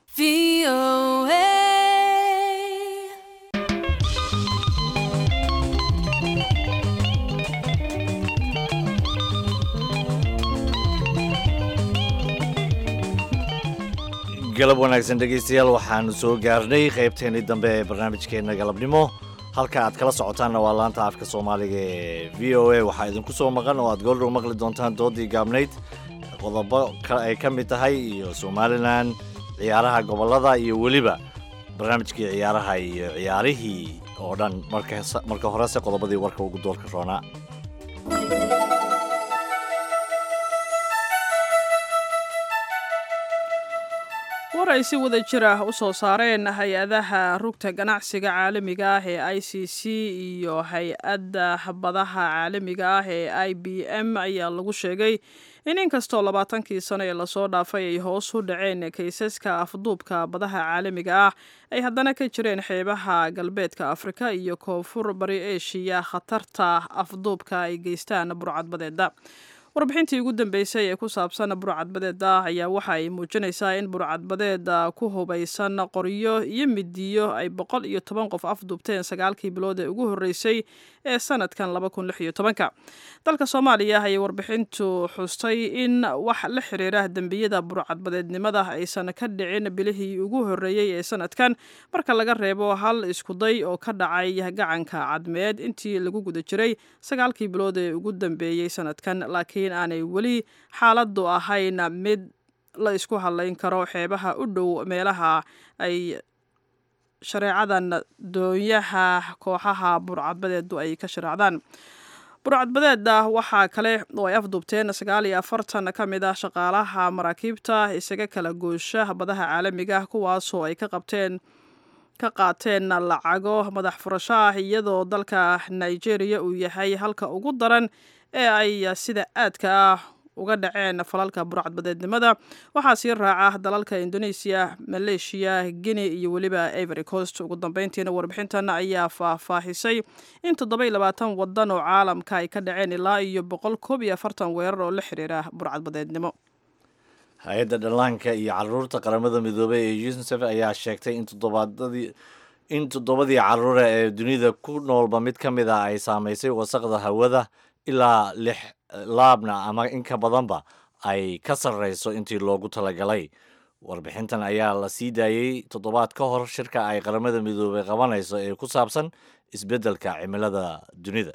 galab wanaagsan dhegaystayaal waxaanu soo gaarnay qaybteennii dambe ee barnaamijkeenna galabnimo halka aad kala socotaanna waa laanta afka soomaaliga ee v o a waxaa idinku soo maqan oo aad goordhow maqli doontaan doodii gaabnayd qodobo ay ka mid tahay iyo somalilan ciyaaraha gobollada iyo weliba barnaamijkii ciyaaraha iyo ciyaarihii oo dhan marka horese qodobadii warka ugu doorka roonaa war ay si wada jir ah u soo saareen hay-adaha rugta ganacsiga caalamiga ah ee i c c iyo hay-adda badaha caalamiga ah ee i b m ayaa lagu sheegay in inkastoo labaatankii sano ee lasoo dhaafay ay hoos u dhaceen kaysaska afduubka badaha caalamiga ah ay haddana ka jireen xeebaha galbeedka afrika iyo koonfur bari eshiya khatarta afduubka ay geystaan burcadbadeeda warbixintii ugu dambeysay ee ku saabsan burcadbadeeda ayaa waxa ay muujinaysaa in burcadbadeeda ku hubaysan qoryo iyo midiyo ay boqol iyo toban qof afduubteen sagaalkii bilood ee ugu horreysay ee sanadkan laba kun lix iyo tobanka dalka soomaaliya ayay warbixintu xustay in wax la xiriira dembiyada burcadbadeednimada aysan ka dhicin bilihii ugu horreeyey ee sanadkan marka laga reebo hal iskuday oo ka dhacay gacanka cadmeed intii lagu guda jiray sagaalkii bilood ee ugu dambeeyey sanadkan laakiin aanay weli xaaladdu ahayn mid la isku hadlayn karo xeebaha u dhow meelaha ay shareecadan doonyaha kooxaha burcadbadeedu ay ka shareecdaan burcadbadeeda waxaa kale oo ay afduubteen sagaal iyo afartan ka mid ah shaqaalaha maraakiibta isaga kala goosha badaha caalamiga kuwaasoo ay ka qabteen ka qaateen lacago madax furasho ah iyadoo dalka nigeria uu yahay halka ugu daran ee ay sida aadka ah uga dhaceen falalka burcadbadeednimada waxaa sii raaca dalalka indonesia maleeshiya guinea iyo weliba ivory coast ugu dambeyntiina warbixintan ayaa faahfaahisay in toddoba iyo labaatan wadan oo caalamka ay ka dhaceen ilaa iyo boqol koob iyo afartan weerar oo la xiriira burcadbadeednimo hay-adda dhallaanka iyo caruurta qaramada midoobey ee unisef ayaa sheegtay in toddobaadadii in toddobadii caruura ee dunida ku noolba mid ka mid ah ay saamaysay wasaqda hawada ilaa lix laabna ama in ka badanba ay ka sarreyso intii loogu talagalay warbixintan ayaa la sii daayey toddobaad ka hor shirka ay qaramada midoobey qabanayso ee ku saabsan isbeddelka cimilada dunida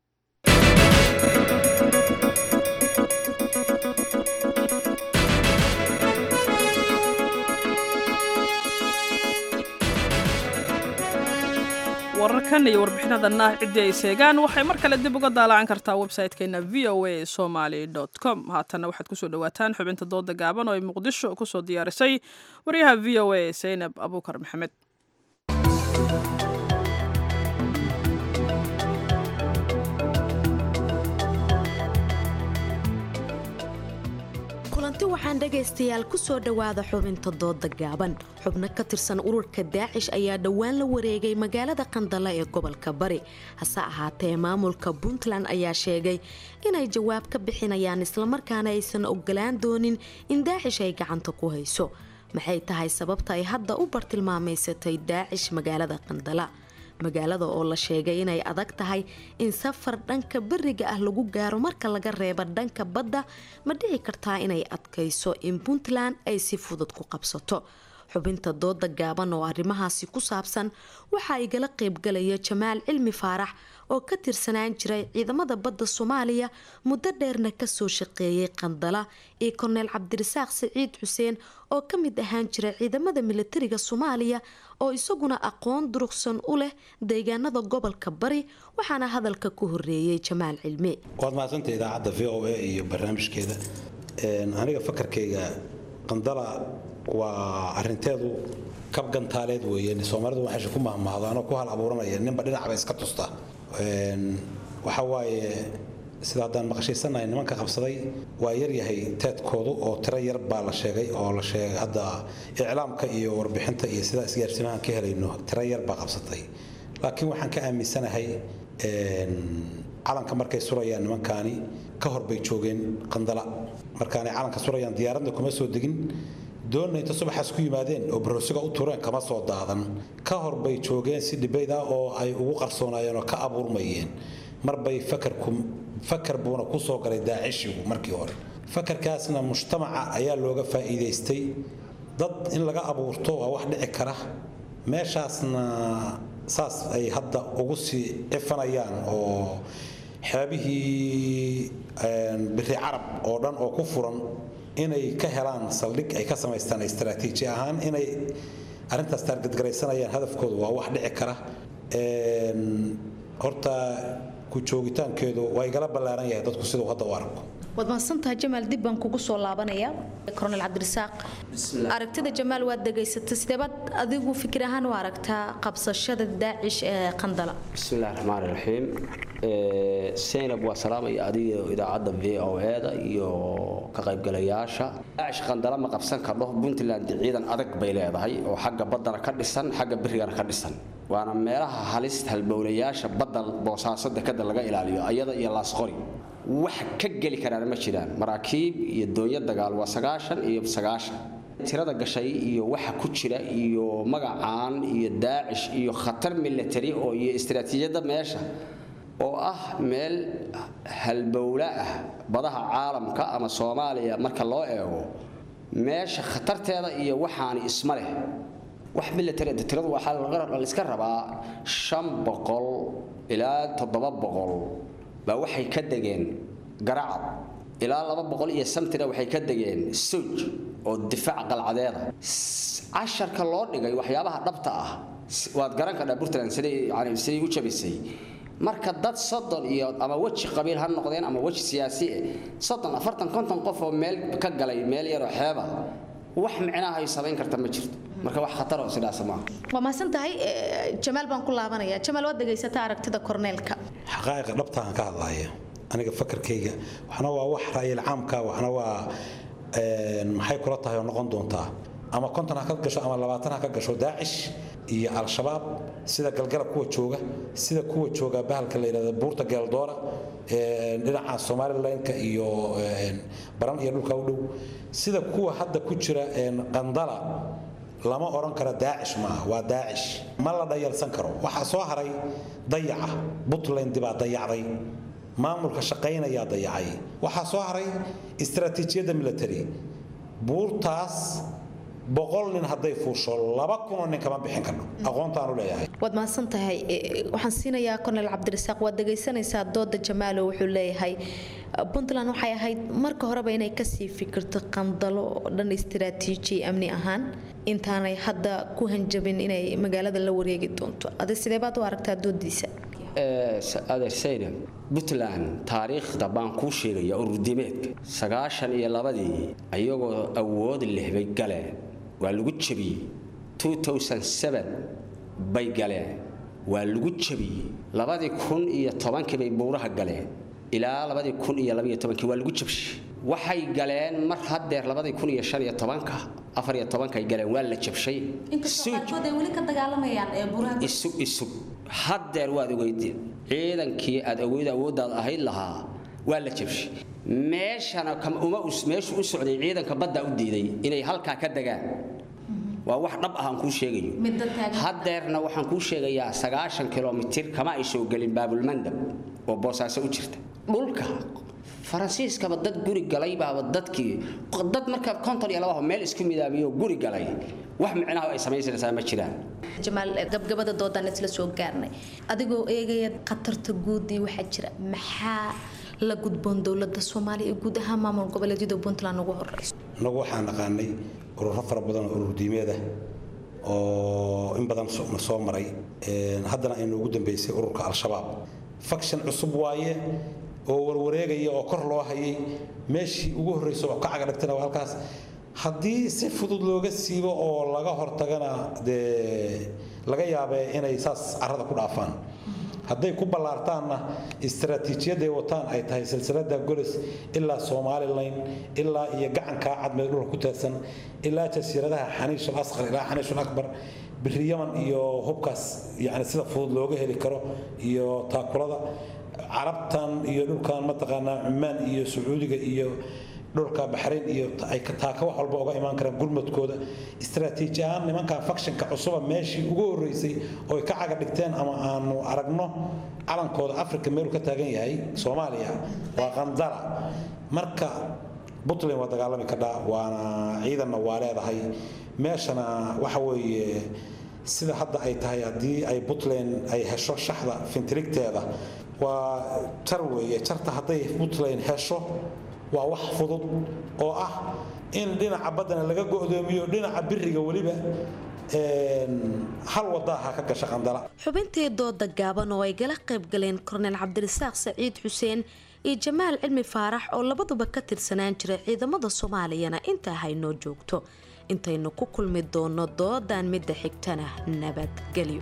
wararkan iyo warbixinadanna ciddii ay seegaan waxay mar kale dib uga daalacan kartaa website-keena v o a somaly com haatanna waxaad kusoo dhawaataan xubinta dooda gaaban oo ay muqdisho kusoo diyaarisay waryaha v o a saynab abuukar maxamed kulanti waxaan dhegaystayaal ku soo dhowaada xubinta dooda gaaban xubno ka tirsan ururka daacish ayaa dhowaan la wareegay magaalada qandala ee gobolka bari hase ahaatee maamulka puntland ayaa sheegay inay jawaab ka bixinayaan islamarkaana aysan ogolaan doonin in daacish ay gacanta ku hayso maxay tahay sababta ay hadda u bartilmaamaysatay daacish magaalada qandala magaalada oo la sheegay inay adag tahay in safar dhanka beriga ah lagu gaaro marka laga reebo dhanka badda ma dhici kartaa inay adkayso in puntland ay si fudud ku qabsato xubinta dooda gaaban oo arrimahaasi ku saabsan waxaa igala qaybgalaya jamaal cilmi faarax oo ka tirsanaan jiray ciidamada badda soomaaliya muddo dheerna kasoo shaqeeyay qandala iyo korneyl cabdirasaaq siciid xuseen oo ka mid ahaan jiray ciidamada militariga soomaaliya oo isaguna aqoon durugsan u leh deegaanada gobolka bari waxaana hadalka ku horeeyay jamaal cilmi waad mahadsantay idaacadda v o a iyo barnaamijkeeda aniga fakarkayga qandala waa arinteedu kab gantaaleed weeye soomaalidu waxay ku mahmahdaanoo ku hal abuuranaya ninba dhinacba iska tusta waxa waaye sida haddaan maqashaysanahay nimanka qabsaday waa yaryahay teedkoodu oo tiro yar baa la sheegay oo la sheegay hadda iclaamka iyo warbixinta iyo sida isgaarsimahan ka helayno tiro yar baa qabsatay laakiin waxaan ka aaminsanahay calanka markay surayaan nimankaani ka hor bay joogeen qandala markaanay calanka surayaan diyaaradna kuma soo degin doonna inta subaxaas ku yimaadeen oo baroosiga u tureen kama soo daadan ka hor bay joogeen si dhibayd ah oo ay ugu qarsoonaayeen oo ka abuurmayeen marbay fakarku fakar buuna ku soo galay daacishigu markii hore fakarkaasna mujtamaca ayaa looga faa'iidaystay dad in laga abuurto waa wax dhici kara meeshaasna saas ay hadda ugu sii cifanayaan oo xeebihii biri carab oo dhan oo ku furan inay ka helaan saldhig ay ka samaystaan istaraatiiji ahaan inay arrintaas taargadgaraysanayaan hadafkoodu waa wax dhici kara horta ku joogitaankeedu waa igala ballaaran yahay dadku siduu hadda u arko waad mahadsantahay jamaal dib baan kugu soo laabanaya kornel cabdirasaaq aragtida jamaal waad degaysatay sideebaad adigu fikir ahaan u aragtaa qabsashada daacish ee qandala bismillahi raxmaan raxiim seynab waa salaamaya adiga idaacadda v o e-da iyo ka qaybgalayaasha daacish qandala ma qabsan kardho puntland ciidan adag bay leedahay oo xagga baddana ka dhisan xagga birigana ka dhisan waana meelaha halista halbowlayaasha badda boosaaso dekada laga ilaaliyo ayada iyo laasqori wax ka geli karaan ma jiraan maraakiib iyo doonyo dagaal waa sagaashan iyo sagaashan tirada gashay iyo waxa ku jira iyo magacaan iyo daacish iyo khatar military oo iyo istaraatiijiyadda meesha oo ah meel halbowla ah badaha caalamka ama soomaaliya marka loo eego meesha khatarteeda iyo waxaani isma leh wax military tiradu waxaa la iska rabaa shan boqol ilaa toddoba boqol baa waxay ka degeen garacad ilaa laba boqol iyo samtina waxay ka degeen suj oo difaac qalcadeeda casharka loo dhigay waxyaabaha dhabta ah waad garan kadhaa puntland siday yani siday u jabisay marka dad soddon iyo ama weji qabiil ha noqdeen ama weji siyaasi eh soddon afartan konton qof oo meel ka galay meel yaroo xeeba wax micnaha ay samayn karta ma jirto marka wax khatar oo sidaas maaha waa mahadsan tahay jamaal baan ku laabanaya jamaal waad dhegaysataa aragtida korneelka xaqaa'iqa dhabtaan ka hadlaya aniga fakarkayga waxna waa wax ra'yil caamka waxna waa maxay kula tahay oo noqon doontaa ama konton ha ka gasho ama labaatan ha ka gasho daacish iyo al-shabaab sida galgalab kuwa jooga sida kuwa jooga bahalka la yidhahda buurta geeldoora dhinaca somalilanka iyo baran iyo dhulka u dhow sida kuwa hadda ku jira qandala lama odhan karo daacish maaha waa daacish ma la dhayalsan karo waxaa soo haray dayaca puntland baa dayacday maamulka shaqaynayaa dayacay waxaa soo haray istaraatiijiyadda military buurtaas boqol nin hadday fuusho laba kunoo nin kama bixin karno aqoontaanu leeyahay waad mahadsan tahay waxaan siinayaa kornel cabdirasaaq waad dhegaysanaysaa dooda jamaalo wuxuu leeyahay puntland waxay ahayd marka horeba inay kasii fikirto qandalo oo dhan istaraatiiji amni ahaan intaanay hadda ku hanjabin inay magaalada la wareegi doonto adi sideebaad u aragtaa doodiisa adeer saynab puntland taariikhda baan kuu sheegaya ururdimeedka sagaashan iyo labadii ayagoo awood leh bay galeen waa lagu jabiyey bay galeen waa lagu jabiyey labadii kun iyo tobankii bay buuraha galeen ilaa labadii kun iyo labaiyo tobankii waa lagu jabshay waxay galeen mar haddeer labadii kun iyo shan iyo tobanka afar iyo tobankay galeen waa la jabshay isug isug haddeer waad ogeydeen ciidankii aad ogeyd awooddaad ahayd lahaa waa la jabshay meeshana uma meeshu u socday ciidanka baddaa u diiday inay halkaa ka degaan waa wax dhab ah aan kuu sheegayo haddeerna waxaan kuu sheegayaa sagaashan kilomitir kama ay soo gelin baabulmandab oo boosaaso u jirta dhulka faransiiskaba dad guri galay baaba dadkii dad marka konton iyo labaho meel isku midaamiyo guri galay wax micnaha ay samaysanaysaa ma jiraan jamaal gabgabada doodaan isla soo gaarnay adigoo eegaya khatarta guud iyo waxaa jira maxaa la gudboon dowlada soomaaliya iyo guud ahaan maamul goboleedyada puntland ugu horeyso inagu waxaan naqaanay ururo fara badan oo urur diimeed ah oo in badan na soo maray haddana aynu ugu dambeysay ururka al-shabaab faction cusub waaye oo warwareegaya oo kor loo hayay meeshii ugu horreysa oo ka cagadhigtana waa halkaas haddii si fudud looga siibo oo laga hortagana dee laga yaabee inay saas carrada ku dhaafaan hadday ku ballaartaanna istaraatiijiyaday wataan ay tahay silsilada golis ilaa somalilan ilaa iyo gacankaa cadmeed dhulka ku teedsan ilaa jasiiradaha xaniishul asqar ilaa xaniishul akbar biri yaman iyo hubkaas yani sida fudud looga heli karo iyo taakulada carabtan iyo dhulkan mataqaanaa cumaan iyo sacuudiga iyo dhulka baxrayn iyo ay taaka wax walba uga imaan karaan gurmadkooda istaraatiiji ahaan nimankan fakshinka cusuba meeshii ugu horreysay oo ka caga dhigteen ama aanu aragno calankooda afrika meeluu ka taagan yahay soomaaliya waa qandara marka puntland waa dagaalami kadhaa waana ciidanna waa leedahay meeshana waxa weeye sida hadda ay tahay haddii ay puntland ay hesho shaxda fintirigteeda waa jar weeye jarta hadday puntland hesho waa wax fudud oo ah in dhinaca baddana laga go'doomiyo dhinaca biriga weliba hal wadaaha ka gasha qandala xubintii dooda gaaban oo ay gala qayb galeen korneyl cabdirasaaq saciid xuseen iyo jamaal cilmi faarax oo labaduba ka tirsanaan jiray ciidamada soomaaliyana intaa haynoo joogto intaynu ku kulmi doono doodan midda xigtana nabadgelyo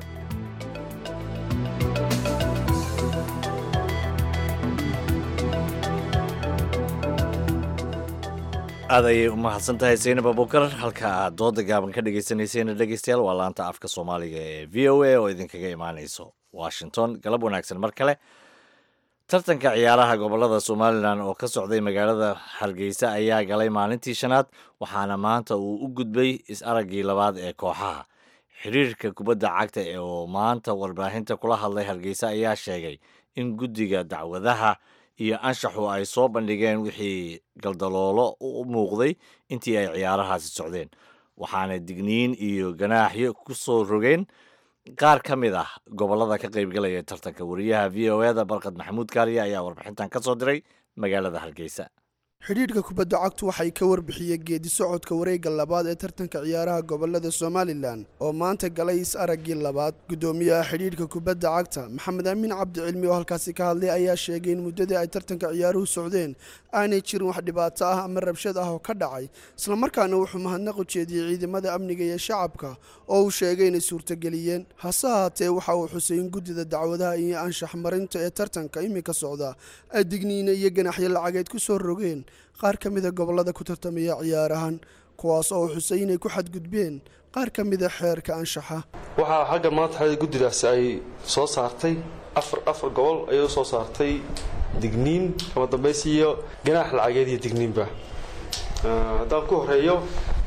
aad ayay u mahadsan tahay saynab abukar halka aad dooda gaaban ka dhegaysanayseena dhegaystayaal waa laanta afka soomaaliga ee v o a oo idinkaga imaanayso washington galab wanaagsan mar kale tartanka ciyaaraha gobolada somalilan oo ka socday magaalada hargeysa ayaa galay maalintii shanaad waxaana maanta uu u gudbay is-araggii labaad ee kooxaha xiriirka kubadda cagta oo maanta warbaahinta kula hadlay hargeysa ayaa sheegay in guddiga dacwadaha iyo anshaxu ay soo bandhigeen wixii galdaloolo u muuqday intii ay ciyaarahaasi socdeen waxaana digniin iyo ganaaxyo ku soo rogeen qaar ka mid ah gobollada ka qaybgalaya tartanka wariyaha v o eda barkad maxamuud kaariya ayaa warbixintan ka soo diray magaalada hargeysa xidhiidhka kubadda cagtu waxay ka warbixiyeen geedi socodka wareegga labaad ee tartanka ciyaaraha gobolada somalilan oo maanta galay is-araggii labaad guddoomiyaha xidhiidhka kubadda cagta maxamed amiin cabdi cilmi oo halkaasi ka hadlay ayaa sheegay in muddadii ay tartanka ciyaaruhu socdeen aanay jirin wax dhibaato ah ama rabshad ah oo ka dhacay islamarkaana wuxuu mahadnaq u jeediyey ciidamada amniga iyo shacabka oo uu sheegay inay suurtageliyeen hase ahaatee waxa uu xusay in guddida dacwadaha iyo anshax marinta ee tartanka iminka socda ay digniine iyo ganaxyo lacageed ku soo rogeen qaar ka mida gobollada ku tartamaya ciyaarahan kuwaas oo xusay inay ku xadgudbeen qaar ka mida xeerka anshaxa waxaa xagga maanta xada guddidaasi ay soo saartay afar afar gobol ayay u soo saartay digniin kama dambaysi iyo ganaax lacageed iyo digniinba haddaan ku horeeyo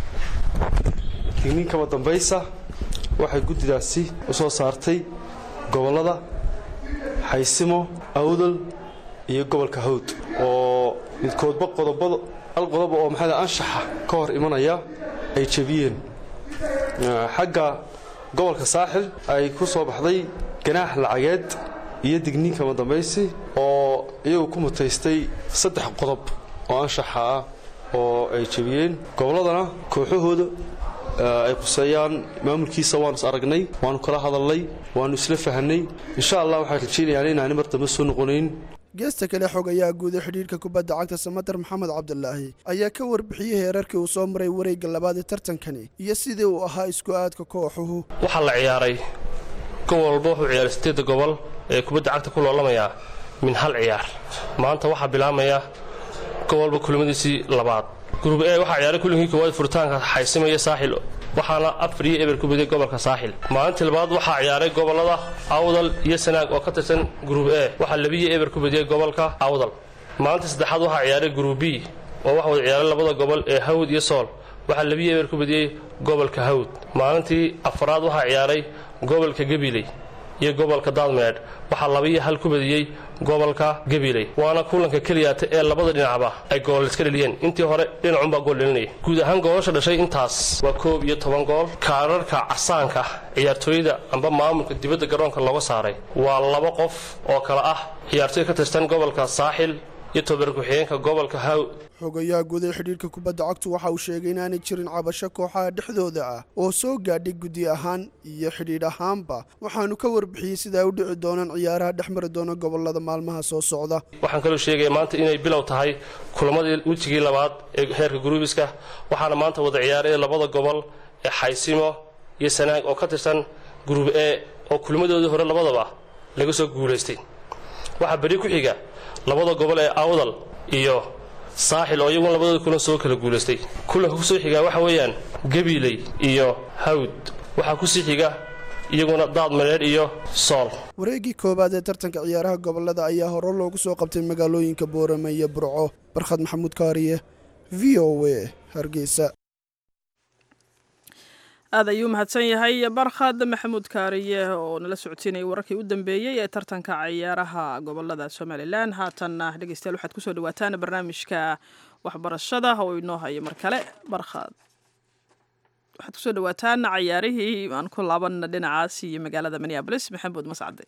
digniin kama dambaysa waxay guddidaasi u soo saartay gobollada xaysimo awdal iyo gobolka hawd oo midkoodba qodobada hal qodob oo maxaa anshaxa ka hor imanaya ay jebiyeen xagga gobolka saaxil ay ku soo baxday ganaax lacageed iyo digniin kama dambaysi oo iyagu ku mutaystay saddex qodob oo anshaxa ah oo ay jebiyeen gobolladana kooxahooda ay quseeyaan maamulkiisa waanu is aragnay waanu kala hadalnay waanu isla fahanay insha allah waxaan rajeynayaan inaani mar dambe soo noqonayn geesta kale xog ayaa guuday xidhiidhka kubadda cagta samatar maxamed cabdulaahi ayaa ka warbixiyey heerarkii uu soo maray wareegga labaad ee tartankani iyo sidii uu ahaa isku aadka kooxuhu waxaa la ciyaaray gobol walba wuxuu ciyaaray sideedda gobol ee kubadda cagta ku loolamayaa min hal ciyaar maanta waxaa bilaabmaya gobol walba kulimadiisii labaad gurub e waxaa ciyaaray kulinkii koowaad furitaanka xaysimaya saaxil waxaana afar iyo eber ku baday gobolka saaxil maalintii labaad waxaa ciyaaray gobolada awdal iyo sanaag oo ka tirsan gurub e waxaa labiyo eber ku badiyey gobolka awdal maalintii saddexaad waxaa ciyaaray gurub b oo waxa wada ciyaaray labada gobol ee hawd iyo sool waxaa labiyo eber ku badiyey gobolka hawd maalintii afaraad waxaa ciyaaray gobolka gabiley iyo gobolka daadmeedh waxaa laba iyo hal ku badiyey gobolka gabiley waana kulanka keliyaata ee labada dhinacba ay gool iska dheliyeen intii hore dhinacunbaa gool dhelinaya guud ahaan goolasha dhashay intaas waa koob iyo toban gool kaararka casaanka ciyaartooyda amba maamulka dibadda garoonka looga saaray waa laba qof oo kale ah ciyaartooy ka tirsan gobolka saaxil iyo tobar ku-xigeenka gobolka haw xogayaha guud ee xidhiirka kubadda cagtu waxa uu sheegay inaanay jirin cabasho kooxaha dhexdooda ah oo soo gaadhay guddi ahaan iyo xidhiidh ahaanba waxaanu ka warbixiyey sida ay u dhici doonaan ciyaaraha dhex mari doona gobolada maalmaha soo socda waxaan kaloo sheegaya maanta inay bilow tahay kulamadii wejigii labaad ee heerka guruubiska waxaana maanta wada ciyaaray labada gobol ee xaysimo iyo sanaag oo ka tirsan guruub e oo kulmadoodii hore labadaba laga soo guulaystay waxaa beri ku xiga labada gobol ee awdal iyo saaxil oo iyaguna labadooda kulan soo kala guulaystay kulanka kusoo xigaa waxa weeyaan gabiiley iyo hawd waxaa kusii xiga iyaguna daad mareer iyo sool wareeggii koowaad ee tartanka ciyaaraha gobolada ayaa hore loogu soo qabtay magaalooyinka boorame iyo burco barkhad maxamuud kaariye v o a hargeysa aad ayuu mahadsan yahay barkhad maxamuud kaariye oo nala socodsiinayay wararkii u dambeeyey ee tartanka ciyaaraha gobolada somalilan haatanna dhegeystayaal waxaad kusoo dhawaataan barnaamijka waxbarashada oo inoo haya mar kale barkhad waxaad kusoo dhawaataan cayaarihii aan ku laabanna dhinacaas iyo magaalada minneabolis maxamuud mascade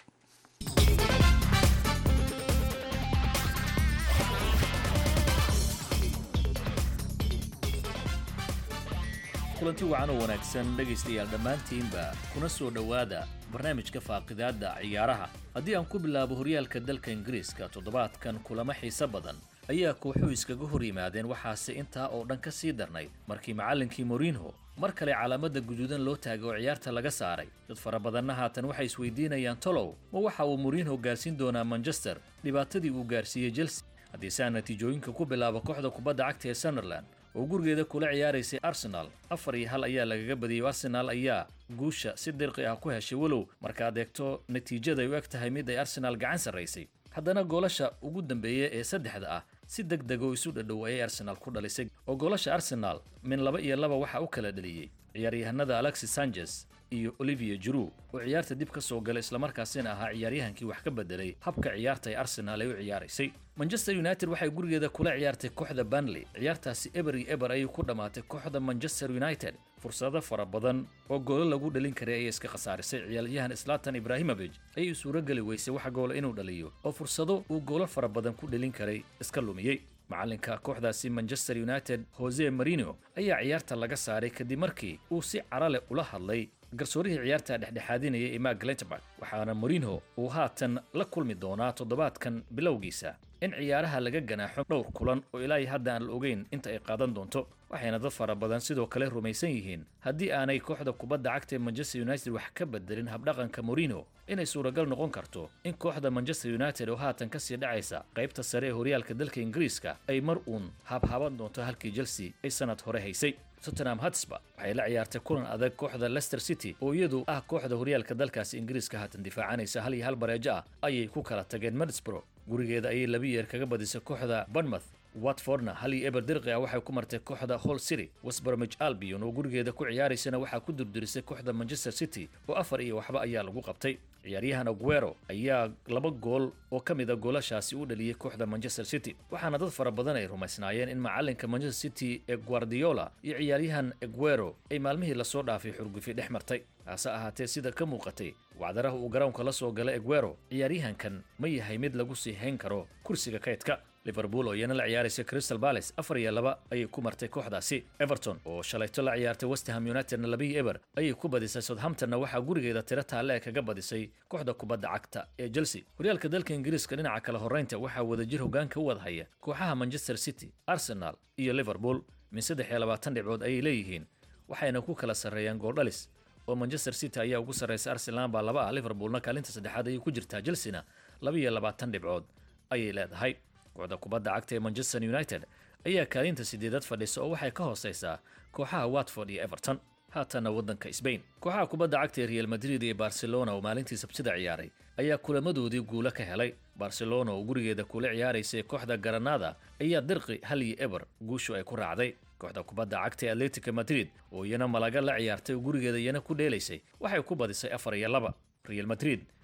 kulanti wacan oo wanaagsan dhegaystayaal dhammaantiinba kuna soo dhowaada barnaamijka faaqidaadda ciyaaraha haddii aan ku bilaabo horyaalka dalka ingiriiska toddobaadkan kulamo xiise badan ayaa kooxuhu iskaga hor yimaadeen waxaase intaa oo dhan ka sii darnayd markii macallinkii morinho mar kale calaamadda guduudan loo taagay oo ciyaarta laga saaray dad fara badanna haatan waxay isweydiinayaan tolow ma waxa uu morinho gaarsiin doonaa manchester dhibaatadii uu gaarsiiyey chelsea haddii saa natiijooyinka ku bilaabo kooxda kubadda cagta ee sunderland oo gurigeeda kula ciyaaraysay arsenal afar iyo hal ayaa lagaga badiyey arsenal ayaa guusha si dirqi ah ku heshay walow markaad eegto natiijada ay u eg tahay mid ay arsenal gacan sarraysay haddana goolasha ugu dambeeya ee saddexda ah si deg deg oo isu dhadhow ayay arsenal ku dhalisay oo goolasha arsenal min laba iyo laba waxaa u kala dhaliyey ciyaaryahanada alexis sanchez iyo olivier juru oo ciyaarta dib ka soo galay islamarkaasina ahaa ciyaaryahankii wax ka bedelay habka ciyaarta ay arsenal ay u ciyaaraysay manchester united waxay gurigeeda kula ciyaartay kooxda banley ciyaartaasi eber iyo eber ayay ku dhammaatay kooxda manchester united fursado fara badan oo goolo lagu dhalin karay ayay iska khasaarisay ciyaaryahan slatan ibrahimovic ayay suurogeli weysay wax goola inuu dhaliyo oo fursado uu goolo fara badan ku dhalin karay iska lumiyey macalinka kooxdaasi manchester united jose marino ayaa ciyaarta laga saaray kadib markii uu si carale ula hadlay garsoorihii ciyaarta dhexdhexaadinaya ee mark lenterburg waxaana morinho uu haatan la kulmi doonaa toddobaadkan bilowgiisa in ciyaaraha laga ganaaxo dhowr kulan oo ilaa hadda aan la ogeyn inta ay qaadan doonto waxayna dad fara badan sidoo kale rumaysan yihiin haddii aanay kooxda kubadda cagta ee manchester united wax ka bedelin habdhaqanka morino inay suuragal noqon karto in kooxda manchester united oo haatan kasii dhacaysa qaybta sare ee horyaalka dalka ingiriiska ay mar uun habhaban doonto halkii chelsea ay sanad hore haysay tottenham hotspur waxay la ciyaartay kulan adag kooxda leicester city oo iyadu ah kooxda horyaalka dalkaasi ingiriiska haatan difaacanaysa hal iyo hal bareejo ah ayay ku kala tageen middlesbrough gurigeeda ayay laba yeer kaga badisay kooxda bournemouth watfordna hal iyo eber dirqi ah waxay ku martay kooxda hall city westbromich albion oo gurigeeda ku ciyaaraysana waxaa ku durdurisay kooxda manchester city oo afar iyo waxba ayaa lagu qabtay ciyaaryahan aguero ayaa laba gool oo ka mid a goolashaasi u dhaliyey kooxda manchester city waxaana dad fara badan ay rumaysnaayeen in macalinka manchester city ee guardiola iyo ciyaaryahan aguero ay maalmihii lasoo dhaafay xurgufi dhex martay hase ahaatee sida ka muuqatay wacdaraha uu garoonka la soo galay aguero ciyaaryahankan ma yahay mid lagu sii hayn karo kursiga kaydka liverpool oo iyana la ciyaaraysa crystal palace afar iyo laba ayay ku martay kooxdaasi everton oo shalayto la ciyaartay westham unitedna labiyo eber ayay ku badisay southamptonna waxaa gurigeeda tiro taalle kaga badisay kooxda kubadda cagta ee chelsea horyaalka dalka ingiriiska dhinaca kale horraynta waxaa wadajir hoggaanka u wada haya kooxaha manchester city arsenal iyo liverpool min saddex iyo labaatan dhibcood ayay leeyihiin waxayna ku kala sarreeyaan gooldhalis oo manchester city ayaa ugu sarraysa arsenal baa laba ah liverpoolna kaalinta saddexaad ayay ku jirtaa chelsea-na laba iyo labaatan dhibcood ayay leedahay kooxda kubadda cagta ee manchester united ayaa kaalinta sideedad fadhisa oo waxay ka hooseysaa kooxaha watford iyo everton haatanna waddanka sbain kooxaha kubadda cagta ee real madrid iyo barcelona oo maalintii sabtida ciyaaray ayaa kulamadoodii guulo ka helay barcelona oo gurigeeda kula ciyaaraysay kooxda garanada ayaa dirqi hal iyo eber guushu ay ku raacday kooxda kubadda cagta ee atletica madrid oo iyana malaga la ciyaartay oo gurigeeda iyana ku dheelaysay waxay ku badisay afar iyo laba real madrid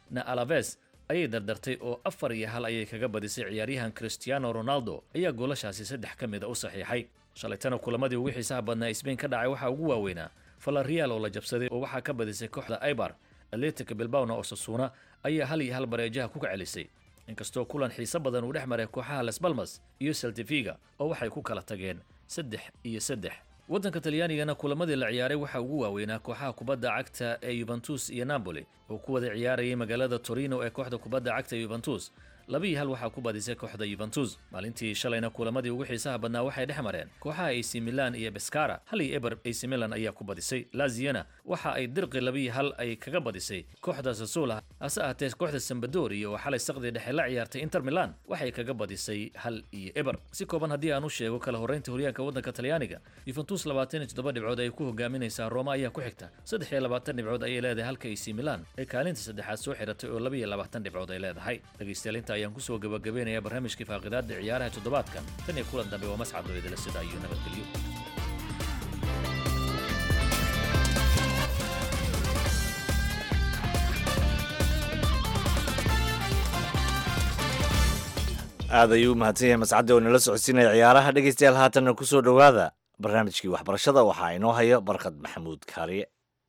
na alaves ayay dardartay oo afar iyo hal ayay kaga badisay ciyaaryahan cristiano ronaldo ayaa goolashaasi saddex ka mida u saxiixay shalaytana kulamadii ugu xiisaha badnaa sbain ka dhacay waxaa ugu waaweynaa valerial oo la jabsaday oo waxaa ka badisay kooxda aibar atletic bilbawna oo sasuuna ayaa hal iyo hal bareejaha ku kacelisay inkastoo kulan xiise badan uu dhex maray kooxaha las balmas iyo seltifiga oo waxay ku kala tageen saddex iyo saddex waddanka talyaanigana kulamadii la ciyaaray waxaa ugu waaweynaa kooxaha kubadda cagta ee yuventus iyo napoli oo ku wada ciyaarayay magaalada torino ee kooxda kubadda cagta yuventus laba iyo hal waxaa ku badisay kooxda yuventus maalintii shalayna kulamadii ugu xiisaha badnaa waxay dhex mareen kooxaha ac milan iyo beskara hal iyo eber ac milan ayaa ku badisay laziana waxa ay dirqi laba iyo hal ay kaga badisay kooxda sasula hase ahaatee kooxda sambadoriya oo xalay saqdii dhexe la ciyaartay inter milan waxay kaga badisay hal iyo eber si kooban haddii aan u sheego kala horreynta horyaanka waddanka talyaaniga yuventus labaatan iyo toddoba dhibcood ay ku hogaaminaysaa roma ayaa ku xigta saddex iyo labaatan dhibcood ayay leedahay halka ac milan ay kaalinta saddexaad soo xiratay oo laba iyo labaatan dhibcood ay leedahay dhegaystayaal inta ayaan kusoo gabagabeynayaa barnaamijkii faaqidaada ciyaaraha toddobaadkan tan iyo kulan dambe waa mascad oo idila sida iyo nabadgelyo aad ayuu u mahadsan yahay mascadda oo nala socodsiinaya ciyaaraha dhegaystayaal haatanna ku soo dhowaada barnaamijkii waxbarashada waxaa inoo haya barkad maxamuud kaariye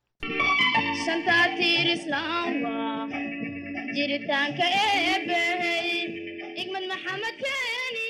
jiritaanka eebbahey igmad maxamed keeni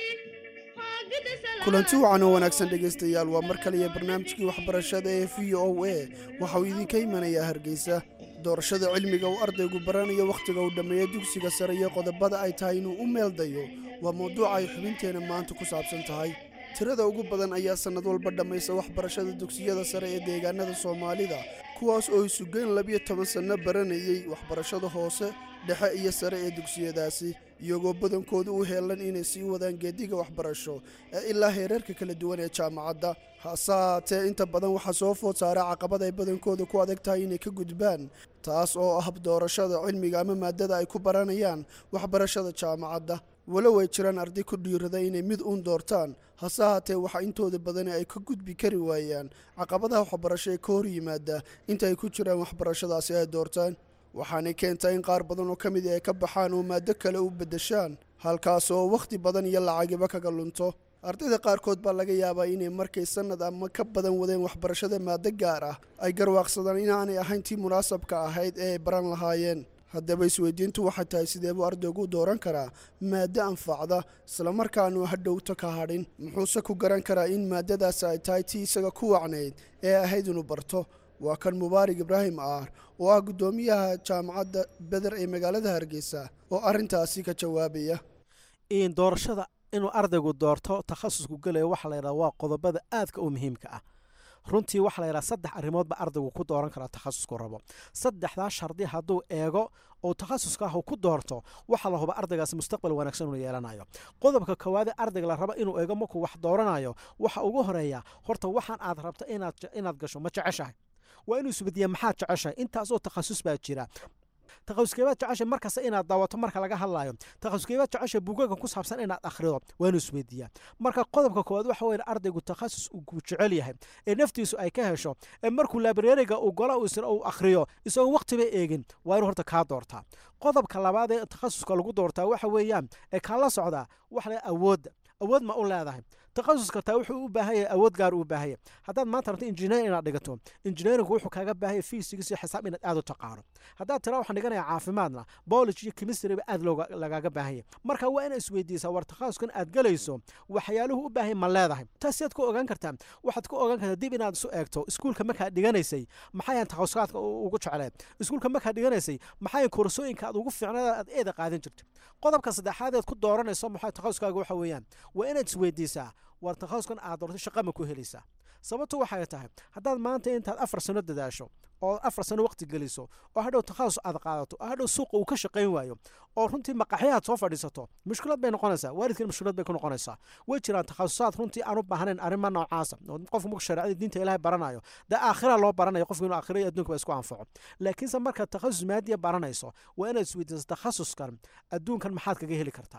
kulanti wacan oo wanaagsan dhegaystayaal waa mar kaliya barnaamijkii waxbarashada ee v o a waxa uu idinka imanayaa hargeysa doorashada cilmiga uu ardaygu baranayo wakhtiga uu dhammeeyo dugsiga sare iyo qodobada ay tahay inuu u meeldayo waa mawduuca ay xubinteenna maanta ku saabsan tahay tirada ugu badan ayaa sannad walba dhammaysa waxbarashada dugsiyada sare ee deegaanada soomaalida kuwaas oo isugeyn labiyo toban sanno baranayey waxbarashada hoose dhexe iyo sare ee dugsiyadaasi iyagoo badankoodu u heelan inay sii wadaan geediga waxbarasho ee ilaa heerarka kala duwan ee jaamacadda hase haatee inta badan waxaa soo food saara caqabad ay badankooda ku adag tahay inay ka gudbaan taas oo ah doorashada cilmiga ama maadada ay ku baranayaan waxbarashada jaamacadda walow ay jiraan arday ku dhiirada inay mid uun doortaan hase haatee waxaa intooda badani ay ka gudbi kari waayaan caqabadaha waxbarasho ee ka hor yimaada inta ay ku jiraan waxbarashadaasi ay doortaan waxaanay keentaa in qaar badan oo ka mid ay ka baxaan oo maaddo kale u beddeshaan halkaas oo wakhti badan iyo lacagiba kaga lunto ardayda qaarkood baa laga yaabaa inay markay sannad ama ka badan wadeen waxbarashada maaddo gaar ah ay garwaaqsadaan inaanay ahayn tii munaasabka ahayd ee ay baran lahaayeen haddaba isweydiintu waxay tahay sidee buu ardaygu u dooran karaa maaddo anfacda islamarkaanu hadhowto ka hadhin muxuuse ku garan karaa in maaddadaasi ay tahay tii isaga ku wacnayd ee ahayd inuu barto waa kan mubaarig ibraahim aar oo ah guddoomiyaha jaamacadda beder ee magaalada hargeysa oo arrintaasi ka jawaabaya doorashada inuu ardaygu doorto takhasusku gelayo waxa la yidhaha waa qodobada aadka u muhiimka ah runtii waxa la yidhaha saddex arrimoodba ardaygu ku dooran karaa takhasusku rabo saddexdaa shardi hadduu eego oo takhasuska ah uu ku doorto waxaa la huba ardaygaasi mustaqbal wanaagsan inuu yeelanayo qodobka koowaade ardayga la raba inuu eego markuu wax dooranayo waxa ugu horeeya horta waxaan aad rabto inaad gasho ma jeceshahay waa inuu isbediya maxaad jeceshahay intaasoo takhasus baa jira takhasuskeebaad jeceshay markasta inaad daawato marka laga hadlayo takhasuskeebaad jeceshay buugaga ku saabsan inaad akhrido waa inuu isweydiiyaa marka qodobka koowaad waxa weeye ardaygu takhasus uu jecel yahay ee naftiisu ay ka hesho ee markuu labrariga uu gola uu akhriyo isagoo waqtiba eegin waa inuu horta kaa doortaa qodobka labaad ee takhasuska lagu doortaa waxa weeyaan ee kaa la socdaa waxa la awoodda awood ma u leedahay takhasuska taa wuxuu u baahan yahay awood gaar u baahan yahay haddaad maanta rabto injineer inaad dhigato injineeringu wuxuu kaaga baahan yahay fiisigiis iyo xisaab inaad aad u taqaano haddaad tira waxaan dhiganaya caafimaadna biology iyo chemistryba aad lagaaga baahan yahay marka waa inaad isweydiisaa war takhasuskan aad galayso waxyaaluhu u baahan ma leedahay taas siaad ku ogaan kartaa waxaad ku ogaan kartaa dib inaad isu eegto iskuulka markaad dhiganaysay maxayan takhasusaadka ugu jecleed iskuulka markaad dhiganaysay maxayan koorsooyinka aad ugu fiicnada aad eeda qaadan jirta qodobka saddexaad eed ku dooranayso maxaa takhasuskaaga waxa weeyaan waa inaad isweydiisaa war takhasuskan aad doorto shaqa ma ku helaysaa sababtu waxay tahay haddaad maanta intaad afar sano dadaasho oo afar sano waqti geliso oo hadhow takhasus aad qaadato oo hadhow suuqa uu ka shaqayn waayo oo runtii maqaxyahaad soo fadhiisato mushkilad bay noqonaysaa waalidkan mushkilad bay ku noqonaysaa way jiraan takhasusaad runtii aan u baahnayn arrima noocaasa oo qofku marku shareecada diinta ilaahay baranayo dee aakhira loo baranayo qofku inuu aakhira iyo adduunka ba isku anfaco laakiinse markaad takhasus maadiya baranayso waa inaad isweydiiso takhasuskan adduunkan maxaad kaga heli kartaa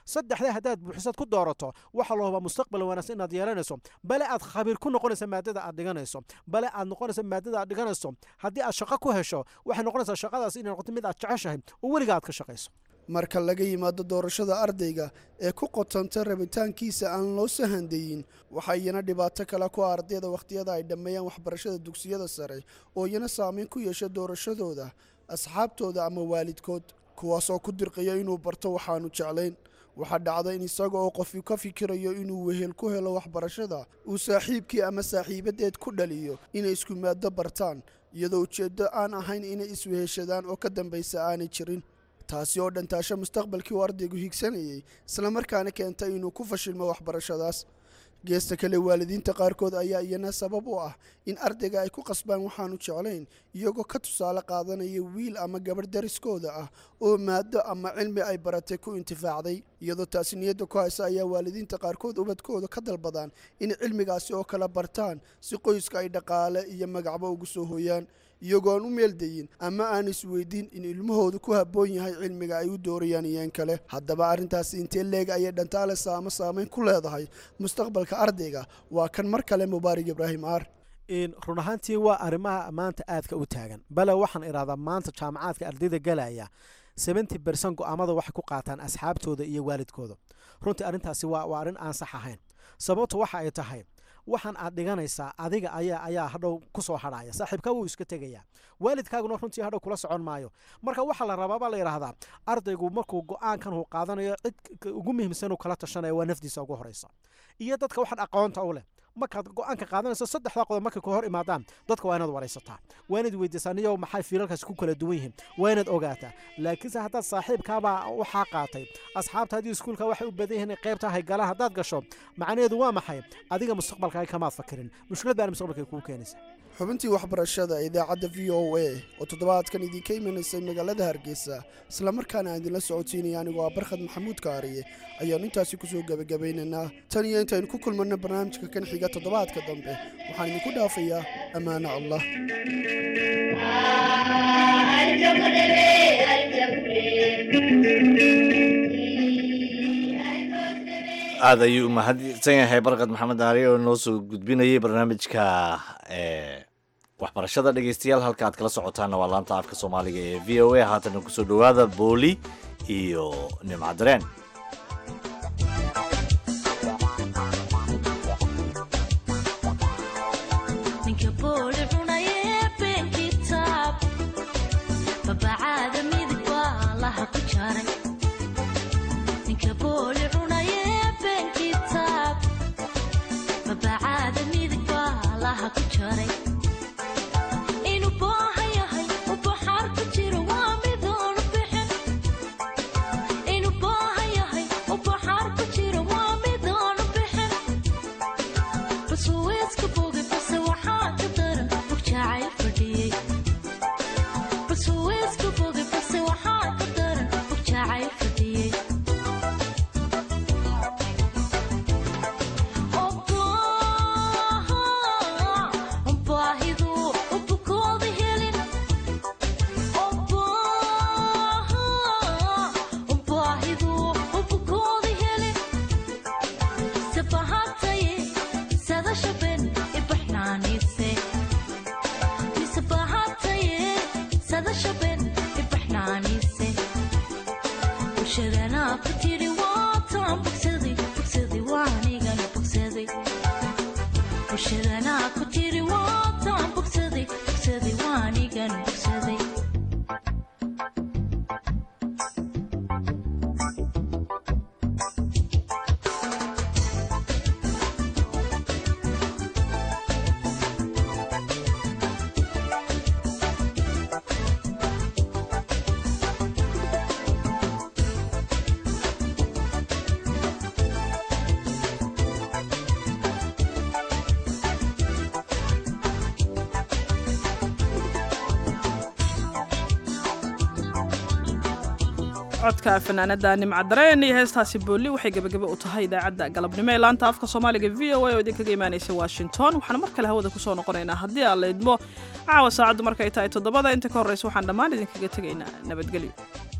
saddexdaa haddaad buuxisaad ku doorato waxa la hubaa mustaqbal wanaagsan inaad yeelanayso bale aad khabiir ku noqonaysa maadada aad dhiganayso bale aad noqonaysa maadada aad dhiganayso haddii aad shaqo ku hesho waxay noqonaysaa shaqadaas inay noqoto mid aad jeceshahay oo weliga aad ka shaqayso marka laga yimaado doorashada ardayga ee ku qotanta rabitaankiisa aan loo sahandayin waxaa iyana dhibaato kale ku ah ardayda wakhtiyada ay dhammeeyaan waxbarashada dugsiyada sare oo iyana saameyn ku yeesha doorashadooda asxaabtooda ama waalidkood kuwaasoo ku dirqaya inuu barto waxaanu jeclayn waxaa dhacda in isaga oo qofi ka fikirayo inuu wehel ku helo waxbarashada uu saaxiibkii ama saaxiibadeed ku dhaliyo inay isku maado bartaan iyadoo ujeeddo aan ahayn inay isweheshadaan oo ka dambaysa aanay jirin taasi oo dhantaasho mustaqbalkii uu ardaygu higsanayay islamarkaana keenta inuu ku fashilmo waxbarashadaas geesta kale waalidiinta qaarkood ayaa iyana sabab u ah in ardayga ay ku qasbaan waxaanu jeclayn iyagoo ka tusaale qaadanaya wiil ama gabadh dariskooda ah oo maado ama cilmi ay baratay ku intifaacday iyadoo taasi niyadda ku haysa ayaa waalidiinta qaarkood ubadkooda ka dalbadaan inay cilmigaasi oo kala bartaan si qoyska ay dhaqaale iyo magacbo ugu soo hooyaan iyagoo aan u meeldayin ama aan isweydiin in ilmahoodu ku habboon yahay cilmiga ay u doorayaan iyeen kale haddaba arrintaasi intee leeg ayay dhantaalesa ama saamayn ku leedahay mustaqbalka ardayga waa kan mar kale mubaarig ibraahim aar run ahaantii waa arrimaha maanta aadka u taagan bale waxaan idhahdaa maanta jaamacaadka ardayda galaya seventy bercent go'aamada waxay ku qaataan asxaabtooda iyo waalidkooda runtii arrintaasi waa waa arrin aan sax ahayn sababtu waxa ay tahay waxaan aad dhiganaysaa adiga ayaa ayaa hadhow ku soo hadhaya saaxiibkaa wuu iska tegayaa waalidkaaguna runtii hadhow kula socon maayo marka waxaa la rabaa baa la yidhaahdaa ardaygu markuu go-aankan uu qaadanayo cid ugu muhiimsan uu kala tashanaya waa nafdiisa ugu horeysa iyo dadka waxaan aqoonta u leh markaad go-aanka qaadanayso saddexdaa qodob markay ka hor imaadaan dadka waa inaad waraysataa waa inaad weydiisaa niyo maxay fiilalkaasi ku kala duwan yihiin waa inaad ogaataa laakiinse haddaad saaxiibkaabaa waxaa qaatay asxaabtaadii iskuulka waxay u badan yihiin qaybta haygalaan haddaad gasho macnaheedu waa maxay adiga mustaqbalkaaga kamaad fakirin mushkilad baana mustaqbalkay kuu keenaysa xubintii waxbarashada idaacadda v o a oo toddobaadkan idinka imanaysay magaalada hargeysa islamarkaana aan idinla socodsiinaya anigoo ah barkhad maxamuud kaariye ayaanu intaasi kusoo gebagabaynaynaa tan iyo intaynu ku kulmanno barnaamijka kan xiga toddobaadka dambe waxaan idinku dhaafayaa ammaano allah aada ayuu umahadsan yahay barkad maxamed aari oo noo soo gudbinayay barnaamijka waxbarashada dhegeystayaal halka aad kala socotaanna waa laanta afka soomaaliga ee v o a haatana kusoo dhowaada booli iyo nimcadareen codka fanaanada nimcadareen iyo heestaasi boolli waxay gebagaba u tahay idaacadda galabnimo ee laanta afka soomaaliga v o a oo idinkaga imaanaysa washington waxaan mar kale hawada kusoo noqonaynaa haddii aan la idmo caawa saacaddu markay tahay toddobada inta ka horreysa waxaan dhammaan idinkaga tegaynaa nabadgelyo